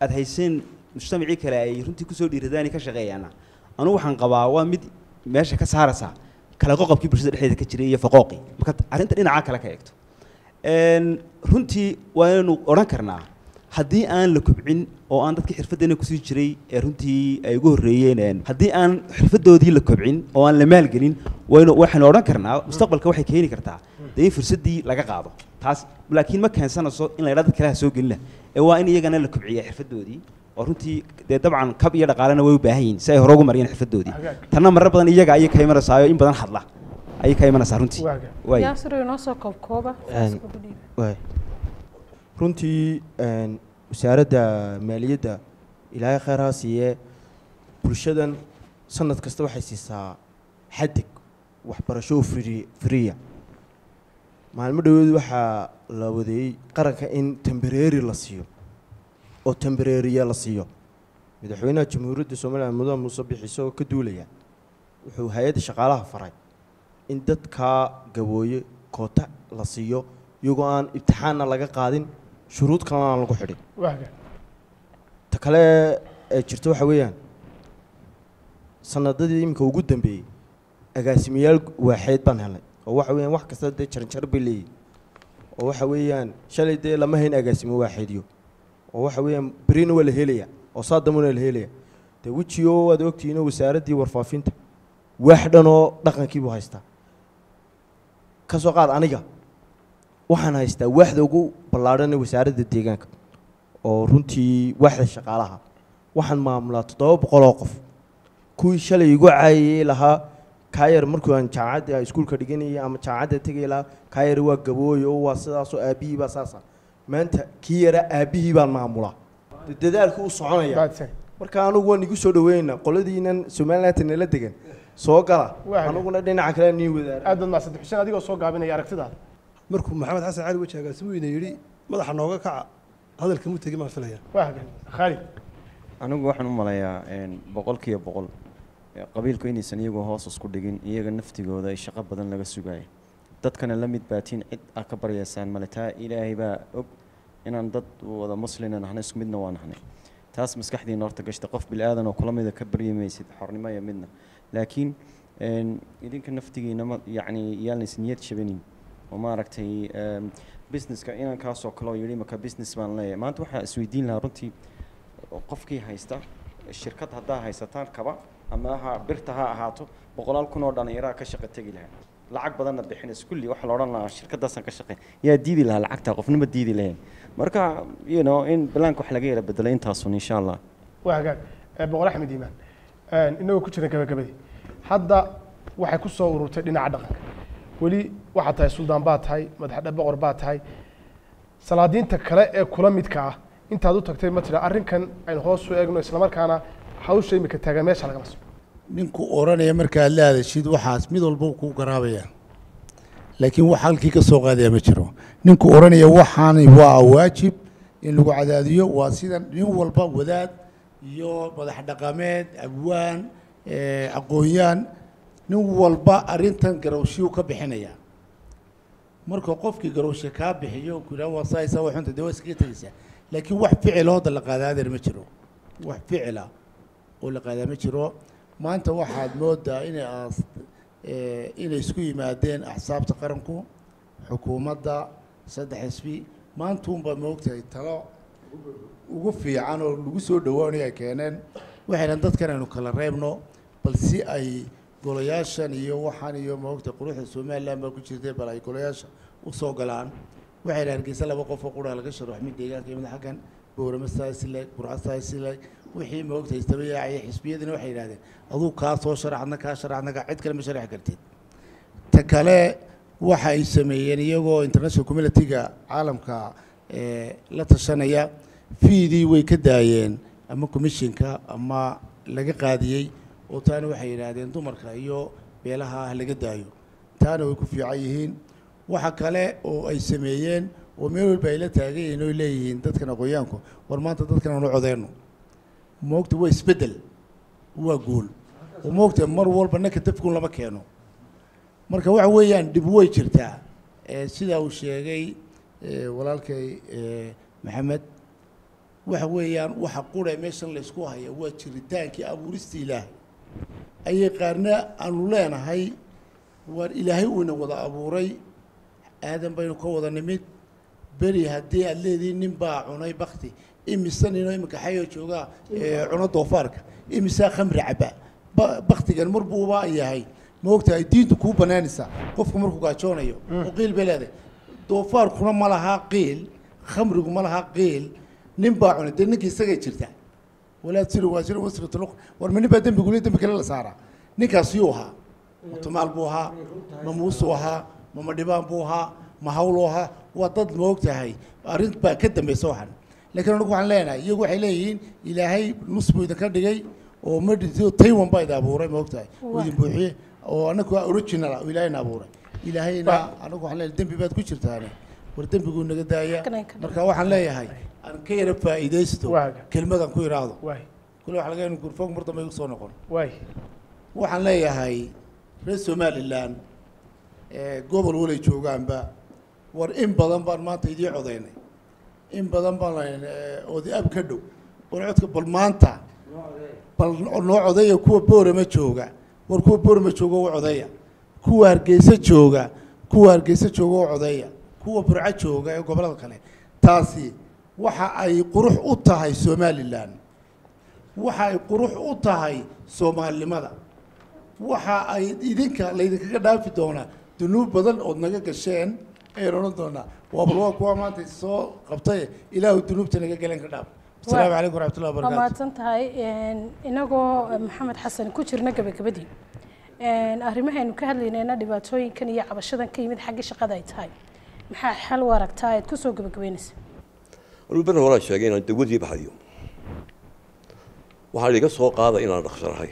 Speaker 7: aad hayseen mujtamacii kale ay runtii kusoo dhiiradaan ka shaqeeyaana anugu waxaan qabaa waa mid meesha ka saaraysa kala qoqobkii bulshada dhexdeeda ka jiray iyo faqooqii marka arrinta dhinaca kale ka eegto Een, runtii waanu odhan karnaa haddii aan la kobcin oo aan dadkii xirfaddeena kusii jiray ee runtii ay ugu horreeyeen een, haddii aan xirfaddoodii la kobcin oo aan la maalgelin waynu waxaynu odhan karnaa mustaqbalka waxay keeni kartaa dee in fursaddii laga qaado taas laakiin ma keensanayso in la yidhahdo dad kale ha soo gelina ee waa in iyagana la kobciya xirfaddoodii oo runtii dee dabcan kab iyo dhaqaalena way u baahan yihiin si ay hore ugu mariyeen xirfaddoodii tanna marar badan iyaga ayay ka imanaysaa in badan hadla ayay ka imanaysaa runtii waay
Speaker 1: yaasir inoo soo koobkooba
Speaker 10: Een, waay. runtii een, wasaaradda maaliyadda ilaahay khayr ha siiyee bulshadan sanad kasta waxay siisaa xadig waxbarasho oo free freeya maalmo dhaweed waxaa la wadeeyey qaranka in tembareeri la siiyo oo tembareeriya la siiyo madaxweynaha jamhuuriyadda somaliland mudane muuse bixi isagoo ka duulaya wuxuu hay-adda shaqaalaha faray in dadkaa gabooye koota la siiyo iyagoo aan ibtixaanna laga qaadin shuruud kalena aan lagu xidhin
Speaker 2: waaga
Speaker 10: ta kale ee jirta waxa weeyaan sanadadii iminka ugu dambeeyey agaasimayaal waaxeed baan helnay oo waxa weeyaan wax kasta dee jaranjar bay leeyihin oo waxa weeyaan shalay dee lama hayn agaasimo waaxeedyo oo waxa weeyaan berina waa la helaya oo saadamuna la helaya dee wejiyo waad ogtihiinoo wasaaraddii warfaafinta waax dhanoo dhaqankii buu haystaa ka soo qaad aniga waxaan haystaa waaxda ugu ballaadhan ee wasaaradda deegaanka oo runtii waaxda shaqaalaha waxaan maamulaa toddoba boqol oo qof kuwii shalay igu caayayey lahaa kaayar markuu aan jaamacadda iskuulka dhiganayay ama jaamacadda tegay lahaa kaayar waa gabooy oo waa sidaasoo aabbihii baa saasa maanta kii yaraa aabbihii baan maamulaa dee dadaalku u soconaya marka anugu waan igu soo dhaweyna qoladiinan somaliland nala degan soo gala
Speaker 2: Waaga.
Speaker 10: anuguna dhinaca kale nii wadaara
Speaker 2: aad baad mahadsan xuseen adigoo soo gaabinaya aragtidaada
Speaker 11: markuu maxamed xasan cali weji agaasimuhuyna yidhi madaxa nooga kaca hadalka mu tegi maan filaya
Speaker 2: waaga khaalid
Speaker 8: anigu waxaan u malayaa een, boqolkiiba boqol ee, qabiilku inaysan iyagu hoos isku dhigin iyaga naftigooda ay shaqo badan laga sugaya dadkana la mid baatiin cid aa ka baryaysaan male taa ilaahay baa og inaan dad wada muslina nahnay isku midna waa nahnay taas maskaxdiina horta gashta qof bili aadan oo kula mida ka baryi maysid xornimo iyo midna laakiin een, idinka naftigiina ma yacni yaalnays niyad shabanin oo maaragtay em, businesska inaan kaasoo kale oo yidhi maka business baan leeyahay maanta waxaa isweydiin lahaa runtii qofkii haysta shirkad haddaa haysataan kaba ama ha birta ha ahaato boqolaal kun oo dhallinyaraa ka shaqo tegi lahaa lacag badanna bixinaysa kulli waxaa la odhan lahaa shirkadaasaan ka shaqeyn yaa diidi lahaa lacagtaa qofnima diidi lahayn marka you know in balaanka wax laga yara bedelo intaasun insha allah
Speaker 2: waa hagaag Eh, boqor axmed iimaan Een, inagoo ku jira gabagabadii hadda waxay ku soo ururtay dhinaca dhaqanka weli waxaad tahay suldaan baad tahay madaxdhe boqor baad tahay salaadiinta kale ee kula midka ah intaad u tagtay ma tira arrinkan aynu hoos u eegno islamarkaana hawsha imika taagan meesha lagama soo
Speaker 3: ninku oranaya markaad la hadashid waxaas mid walba uu kuu garaabaya laakiin wax halkii ka soo qaadaya ma jiro ninku oranaya waxaani waa waajib in lagu cadaadiyo waa sida nin walba wadaad iyo madax dhaqameed abwaan eh, aqoonyaan nin walba arrintan garowshiyuu ka bixinaya marka qofkii garowshe kaa bixiyo ku yidhaha waa saa isaa waa xunta dee waa iskaga tegeysaa laakiin wax ficila hadda la qaadaa adeer ma jiro wax ficila oo la qaadaa ma jiro maanta waxaad moodaa inay aas eh, inay isku yimaadeen axsaabta qaranku xukuumadda saddex xisbi maanta unbaa moogtahay talo ugu fiican oo lagu soo dhawaanay ay keeneen waxayna dadkan aynu kala reebno bal si ay golayaashan iyo waxaan iyo moogta quruxda somaliland baa ku jirtay bal ay golayaasha u soo galaan waxayna hargeysa laba qof oo qura laga sharax mid deegaanka iyo mid xaggan boorama saasileg burca saasileg wixii moogta istaba yaacaya xisbiyadina waxay yidhahdeen aduu kaa soo sharaxadna kaa sharaxadna kaa cid kale ma sharaxi kartid ta kale waxa ay sameeyeen iyagoo international community-ga caalamka eh, la tashanaya fiidii way ka daayeen ama commissionka ama laga qaadiyey oo taana waxay yidhaahdeen dumarka iyo beelaha ah laga daayo taana way ku fiican yihiin waxa kale oo ay sameeyeen oo meel walba ay la taagan yihiin oo leeyihiin dadkan aqoonyaanku war maanta dadkan aanu codeyno moogta waa isbeddel waa guul oo moogta mar walba nanka dafkun lama keeno marka waxa weeyaan dhib way jirtaa Eh, sida uu sheegay eh, walaalkay eh, maxamed waxa weeyaan waxa qura meeshan laysku haya waa jiritaankii abuurista ilaahay ayay qaarna aanu leenahay waar ilaahay uuna wada abuuray aadan baynu ka wada nimid beri haddii aad leedihiin nin baa cunay bakti imise ninoo iminka xayoo joogaa ee cuno doofaarka imisaa khamri caba ba- baktigan mar buuba yahay ma ogtahay diintu kuu banaanaysaa qofku markuu gaajoonayo oo qiil bay leedahay doofaarkuna ma lahaa qiil khamrigu ma lahaa qiil nin baa cunay dee ninka isagay jirta walaa tiri waa jira wasratuluq war ma nin baa dembi gule dembi kale la saaraa ninkaas yuu ahaa ma tumaal buu ahaa ma muusuu ahaa ma madhibaan buu ahaa ma hawluu ahaa waa dad ma ogtahay arrin baa ka dambaysa waxan laakiin anigu waxaan leenahay iyagu waxay leeyihiin ilaahay nus buu idinka dhigay oo madhito taiwan baa idin abuuray ma ogtahay oo idin buuxiye oo anagu waa original ah oo ilaahayna abuuray ilaahayna anagu waxaan leeyahay dembi baad ku jirtaane war dembiguu naga daaya marka waxaan leeyahay aan ka yara faa'iidaysto kelmadan ku idhaahdo kule waxa laga gurfoog mar dambe igu soo noqon waxaan leeyahay reer somaliland ee gobol walay joogaanba war in badan baan maanta idii codaynay in badan baan lahayn oodi ab ka dhow war codka bal maanta bal noo codeeya kuwa boorama jooga war kuwa boorama jooga u codeeya kuwa hargeysa jooga kuwa hargeysa jooga u codeeya kuwa burco jooga ee gobollada kale taasi waxa ay qurux u tahay somaliland waxa ay qurux u tahay soomaalinimada waxa ay idinka laydinkaga dhaafi doonaa dunuub badan ood naga gasheen ayaan odhan doonaa waa bal waa kuwa maanta soo qabtay ilaahu dunuubta naga galen ka dhaaf asalaamu calaykum waraxmatullahi
Speaker 1: waa
Speaker 3: wabarakaatu
Speaker 1: mahadsan tahay inagoo maxamed xasan ku jirna gabagabadii arrimahaynu ka hadlaynayna dhibaatooyinkan iyo cabashadan ka yimid xagga shaqada ay tahay maxaa xal u aragtaa aad kusoo gabagabeynaysa
Speaker 4: anuu ber horaa sheegay inaan dawadii baxayo waxaa iga soo qaada inaan dhaqsanahay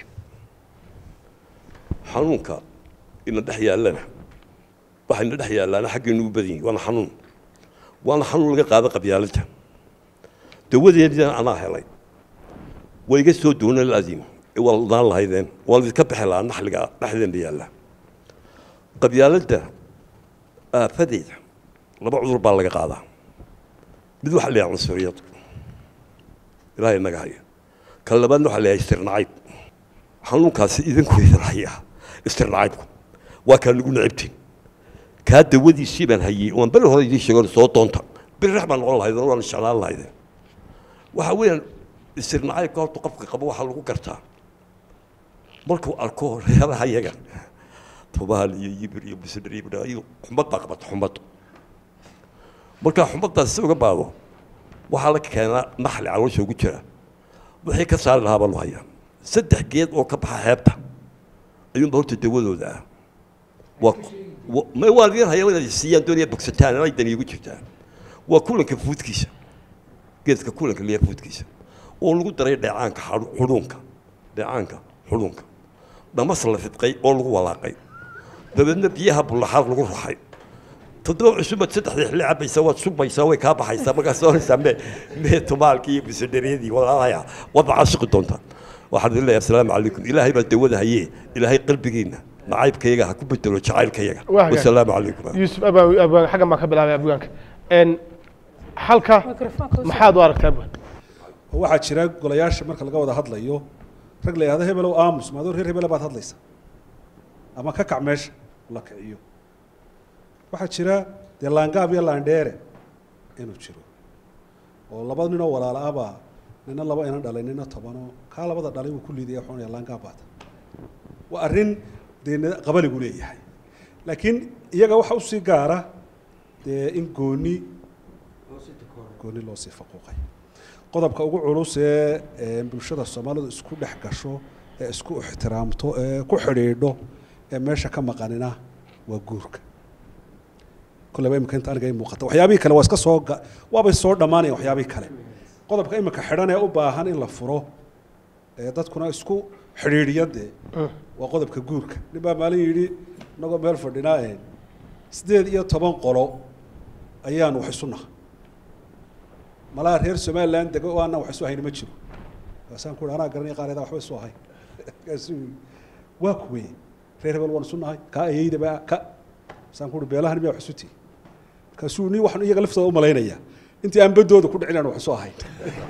Speaker 4: xanuunka ina dhex yaallana waxayna dhex yaallaana xaggaynu u badan yihin waana xanuun waana xanuun laga qaada qabyaaladda dawadeedina anaa helay way iga soo doona laadiim waa ladaan lahaydeen waa laydinka bixi lahaa naxliga dhexdeena yaalla qabyaaladda aafadeeda laba cudur baa laga qaadaa mid waxaa la yahay cunsuriyad ilaahay inaga haya kan labaadna waxaa la yahay istirnacayb xanuunkaasi idinku idin haya istirnacaybku waa kaa nagu necibtiin kaa dawadiisii baan hayey waan beri hore idiin sheego soo doonta beri rex baan noqon lahaydeen waan jeclaan lahaydeen waxa weeyaan istirnacaybka horta qofka qabo waxaa lagu gartaa markuu arko reeraha yaga tubaal iyo yibir iyo bisidhir iyo bidhaa iyo xumad baa qabata xumad markaa xumaddaas si uga baado waxaa la keenaa naxli caloosha ugu jira wixii ka saari lahaa baa loo hayaa saddex geed oo ka baxa xeebta ayuunba horta dawadooda ah waa wa- ma waa idin haya inaad siiyaan doonaya bogsataan inay dani igu jirtaan waa kulanka fuudkiisa geedka kulanka liya fuudkiisa oo lagu daray dheecaanka xadhu- xudhuunka dheecaanka xudhuunka dhamas la fidqay oo lagu walaaqay dabeedna biyaha bullaxaad lagu raxay toddoba cusubad saddexdii xilli cabaysa waad subaysaa way kaa baxaysaa markaad soonaysaa me mee tumaalkii iyo bisadhareedii walaalaya waad macaashiqi doontaa waxaan idin leeyahay asalaamu calaykum ilaahay baa dawada hayee ilaahay qalbigiina nacaybkayaga ha ku bedelo jacaylkayaga
Speaker 2: Waa hagaag.
Speaker 4: wasalaamu calaykum
Speaker 2: yuusuf abaan abaan xaggan baan ka bilaabay abwaanka n halka maxaad u aragtaa abwaan
Speaker 6: waxaa jira golayaasha marka laga wada hadlayo rag la yidhahdo hebelow aamus maadoo reer hebela baad hadlaysa ama ka kac meesha la kiciyo waxaa jira dee laangaab iyo laandheere inuu jiro oo laba ninoo walaala ah baa nina laba inan dhalay nina tobanoo kaa labada dhalay buu ku liidaya xunaya laangaab baata waa arrin dee nida- qabaligu leeyahay laakiin iyaga waxa usii gaara dee in gooni gooni loo sii faquuqay qodobka ugu culus ee ee bulshada soomaalidu isku dhex gasho ee isku ixtiraamto ee ku xidhiidho ee meesha ka maqanina waa guurka kolleyba imika inta aniga ii muuqata waxyaabihii kale waa iska soo ga- waabay soo dhammaanayaan waxyaabihii kale qodobka imika xidhan ee u baahan in la furo ee dadkuna isku xidhiidhiya dee waa qodobka guurka nin baa maalin yidhi inagoo meel fadhinaa ee sideed iyo toban qolo ayaan wax isu naha malaa reer somaliland dego oo aanan wax isu ahayn ma jiro kaasaan ku anaa garanaya qaarada waxba isu ahayn kaasuu yidhi waa kuwee reer hebel waan isu nahay kaa ayeydaba ka kaasaan ku uhi beelahan miyaa wax isu tihi markaasuu ni waxaan iyaga laftooda u malaynayaa intii aan baddooda ku dhicin aan wax soo ahayn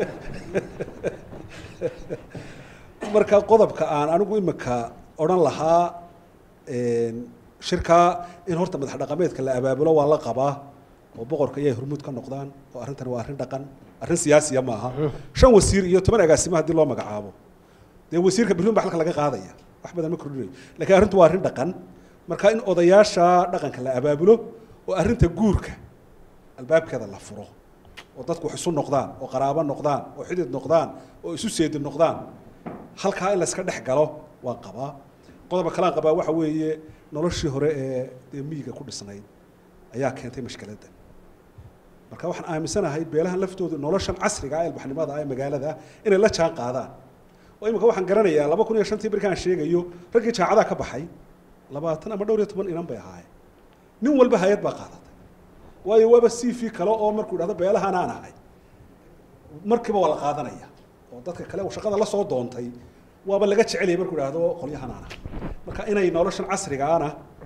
Speaker 6: marka qodobka aan anigu imika odhan lahaa shirkaa in horta madax dhaqameedka la abaabulo waa la qabaa oo boqorka iyay hormuud ka noqdaan oo arrintan waa arrin dhaqan arrin siyaasiya ma aha shan wasiir iyo toban agaasimo haddii loo magacaabo dee wasiirka berlin baa halka laga qaadaya wax badan ma kordhinayo laakiin arrintu waa arrin dhaqan marka in odayaasha dhaqanka la abaabulo oo arrinta guurka albaabkeeda la furo oo dadku wax isu noqdaan oo qaraabo noqdaan oo xidid noqdaan oo isu seedi noqdaan halkaa in layska dhex galo waan qabaa qodoba kalaan qabaa waxa weeye noloshii hore ee dee miyiga ku dhisnayd ayaa keentay mashkiladda marka waxaan aaminsanahay beelahan laftooda noloshan casriga ah ilbaxnimada ah ee magaalada inay la jaan qaadaan oo imika waxaan garanayaa laba kun iyo shantii markaan sheegayo raggii jaacadaha ka baxay labaatan ama dhowr iyo toban inan bay ahaayeen nin walba hay-ad baa qaadatay waayo waaba c v kale oo markuu idhahdo beelahan aan ahay markiiba waa la qaadanaya oo dadka kale uu shaqada la soo doontay waaba laga jecelaya markuu idhahdo qolyahan aan ahay marka inay noloshan casriga ana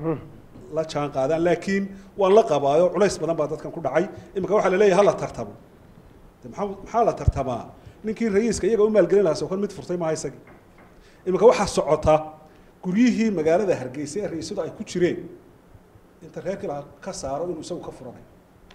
Speaker 6: la jaan qaadaan laakiin waan la qabaayo culays badan baa dadkan ku dhacay imika waxaa la leeyahay hala tartamo de maxaa maxaa la tartamaa ninkii rayiiska iyaga u maalgelin lahaa soo kan mid furtay maaha isagii imika waxaa socota guryihii magaalada hargeysa ee rayiisadu ay ku jireen inta reerkii la ka saaro inuu isagu ka furanayo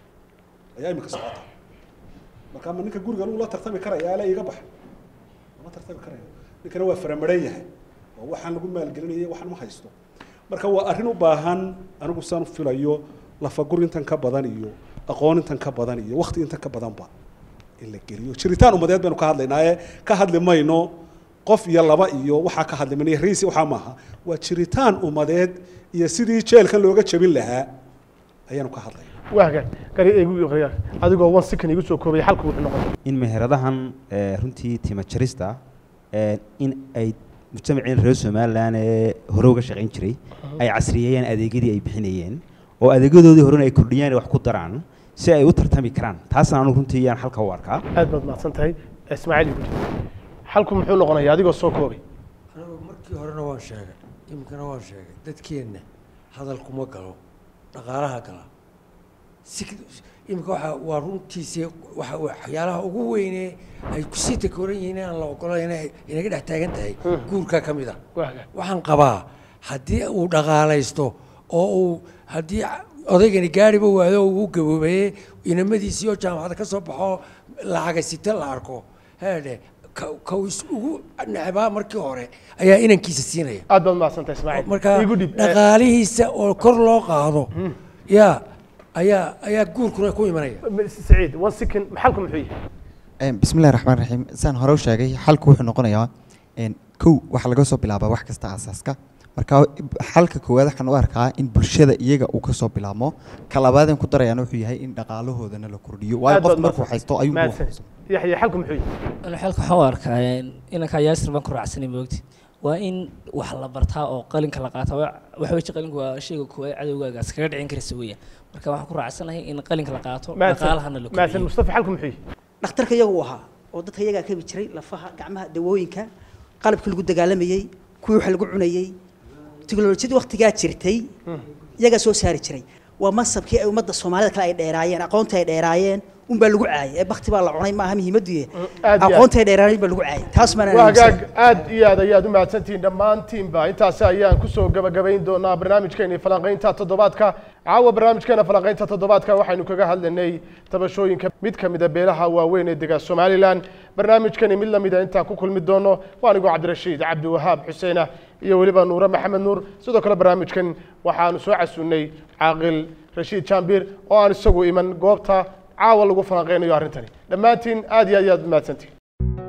Speaker 6: ayaa imika socota marka ma ninka guriga lagu la tartami karaya ale iga baxa lama tartami karayo ninkana waa faramaran yahay oo waxaan lagu maalgelinaya waxaan ma haysto marka waa arrin u baahan anigu saan filayo lafagur intan ka badan iyo aqoon intan ka badan iyo wakti intan ka badanba in la geliyo jiritaan umadeed baynu ka hadlaynaaye ka hadli mayno qof iyo laba iyo waxaa ka hadli mayno raysi waxaa maaha waa jiritaan umadeed iyo sidii jeelkan looga jabin lahaa ayaanu ka hadlay
Speaker 2: waaga gari igu qariya adigoo one second igu soo koobay xalku wuxuu noqon
Speaker 7: in meheradahan eh, runtii tima jarista eh, in ay mujtamaceen reer somalilan ee hore uga shaqayn jiray ay casriyeeyeen adeegyadii ay bixinayeen oo adeegyadoodii horena ay kordhiyaan ay wax ku daraan si ay u tartami karaan taasna anu runtii yaan halka u arkaa
Speaker 2: aad baad mahadsan tahay ismaaciil igu xalku muxuu noqonayaa adigoo soo koobay
Speaker 5: anigu markii horena waan sheegay iminkana waan sheegay dadkeenna hadalkuma galo dhaqaalaha gala si iminka waxa waa runtiisii waxa waxyaalaha ugu weyne ay kusii takooran yihiin inaan la ogolayn inay inaga dhex taagan tahay guurka ka mid a waxaan qabaa haddii uu dhaqaalaysto oo uu haddii odaygani gaariba waado uu gaboobeeye inamadiisii oo jaamacada ka soo baxo lacagasita la arko heedhe ka uu is ugu necbaa markii hore ayaa inankiisa siinaya
Speaker 2: aad baad mahadsantahay ismaaciil
Speaker 5: marka
Speaker 2: igu dhib
Speaker 5: dhaqaalihiisa oo kor loo qaado yaa ayaa ayaa guurkuna ku imanaya
Speaker 2: saciid one second xalku muxuu yahay
Speaker 12: bismi illahi raxmaan raxiim saan hore u sheegay xalku wuxuu noqonayaa kow waxaa laga soo bilaabaa wax kasta asaaska marka xalka koowaad waxaan u arkaa in bulshada iyaga uu ka soo bilaabmo ka labaadeen ku darayaan wuxuu yahay in dhaqaalahoodana la kordhiyo waayo
Speaker 2: Aad
Speaker 12: qof
Speaker 2: baad
Speaker 12: markuu
Speaker 2: mahadsan-
Speaker 12: haysto ayuu
Speaker 2: mahadsan. yaxya xalku muxuu yahay
Speaker 13: أنا حالك waxaan u arkaa inanka yaasir baan ku raacsanay moogti waa in wax la bartaa oo qalinka la qaataa Waa- waxa weeye qalinku waa shayga koowaad cadowgaaga iskaga dhicin karaysa weeyaan marka waxaan ku raacsanahay in qalinka la qaato dhaqaalahana la
Speaker 2: mahadsan
Speaker 13: kordhiyo
Speaker 2: mustafa xalku muxuu yahay
Speaker 9: dhakhtarka iyagu uu ahaa oo dadka iyagaa kabi jiray lafaha gacmaha dawooyinka qalabkii lagu dagaalamayey kuwii wax lagu cunayey tiknolojiyadii waktigaa jirtay iyagaa soo saari jiray waa masabkii ay ummadda soomaalida kale ay dheeraayeen aqoonta ay dheeraayeen unbaa lagu caayay ee bakti baa la cunay maaha muhiimaddu
Speaker 2: aad iyo aad.
Speaker 9: aqoonta ay dheeraayeen baa lagu caayay taas maana
Speaker 2: waa hagaag aad iyo aad ayaad u mahadsantihiin dhammaantiinba intaasi ayaan kusoo gabagabayn doonaa barnaamijkeeni falanqaynta toddobaadka caawa barnaamijkeena falanqaynta toddobaadka waxaynu kaga hadlanay tabashooyinka mid ka mida beelaha waaweyn ee dega somalilan barnaamijkani mid lamida intaan ku kulmi doono waa anigoo cabdirashiid cabdiwahaab xuseena iyo weliba nuure maxamed nuur sidoo kale barnaamijkan waxaanu soo casunnay caaqil rashiid jaambir oo aan isagu iman goobta caawa lagu falanqaynayo arrintani dhammaantiin aad iyo aad iyo aad u mahadsantihiin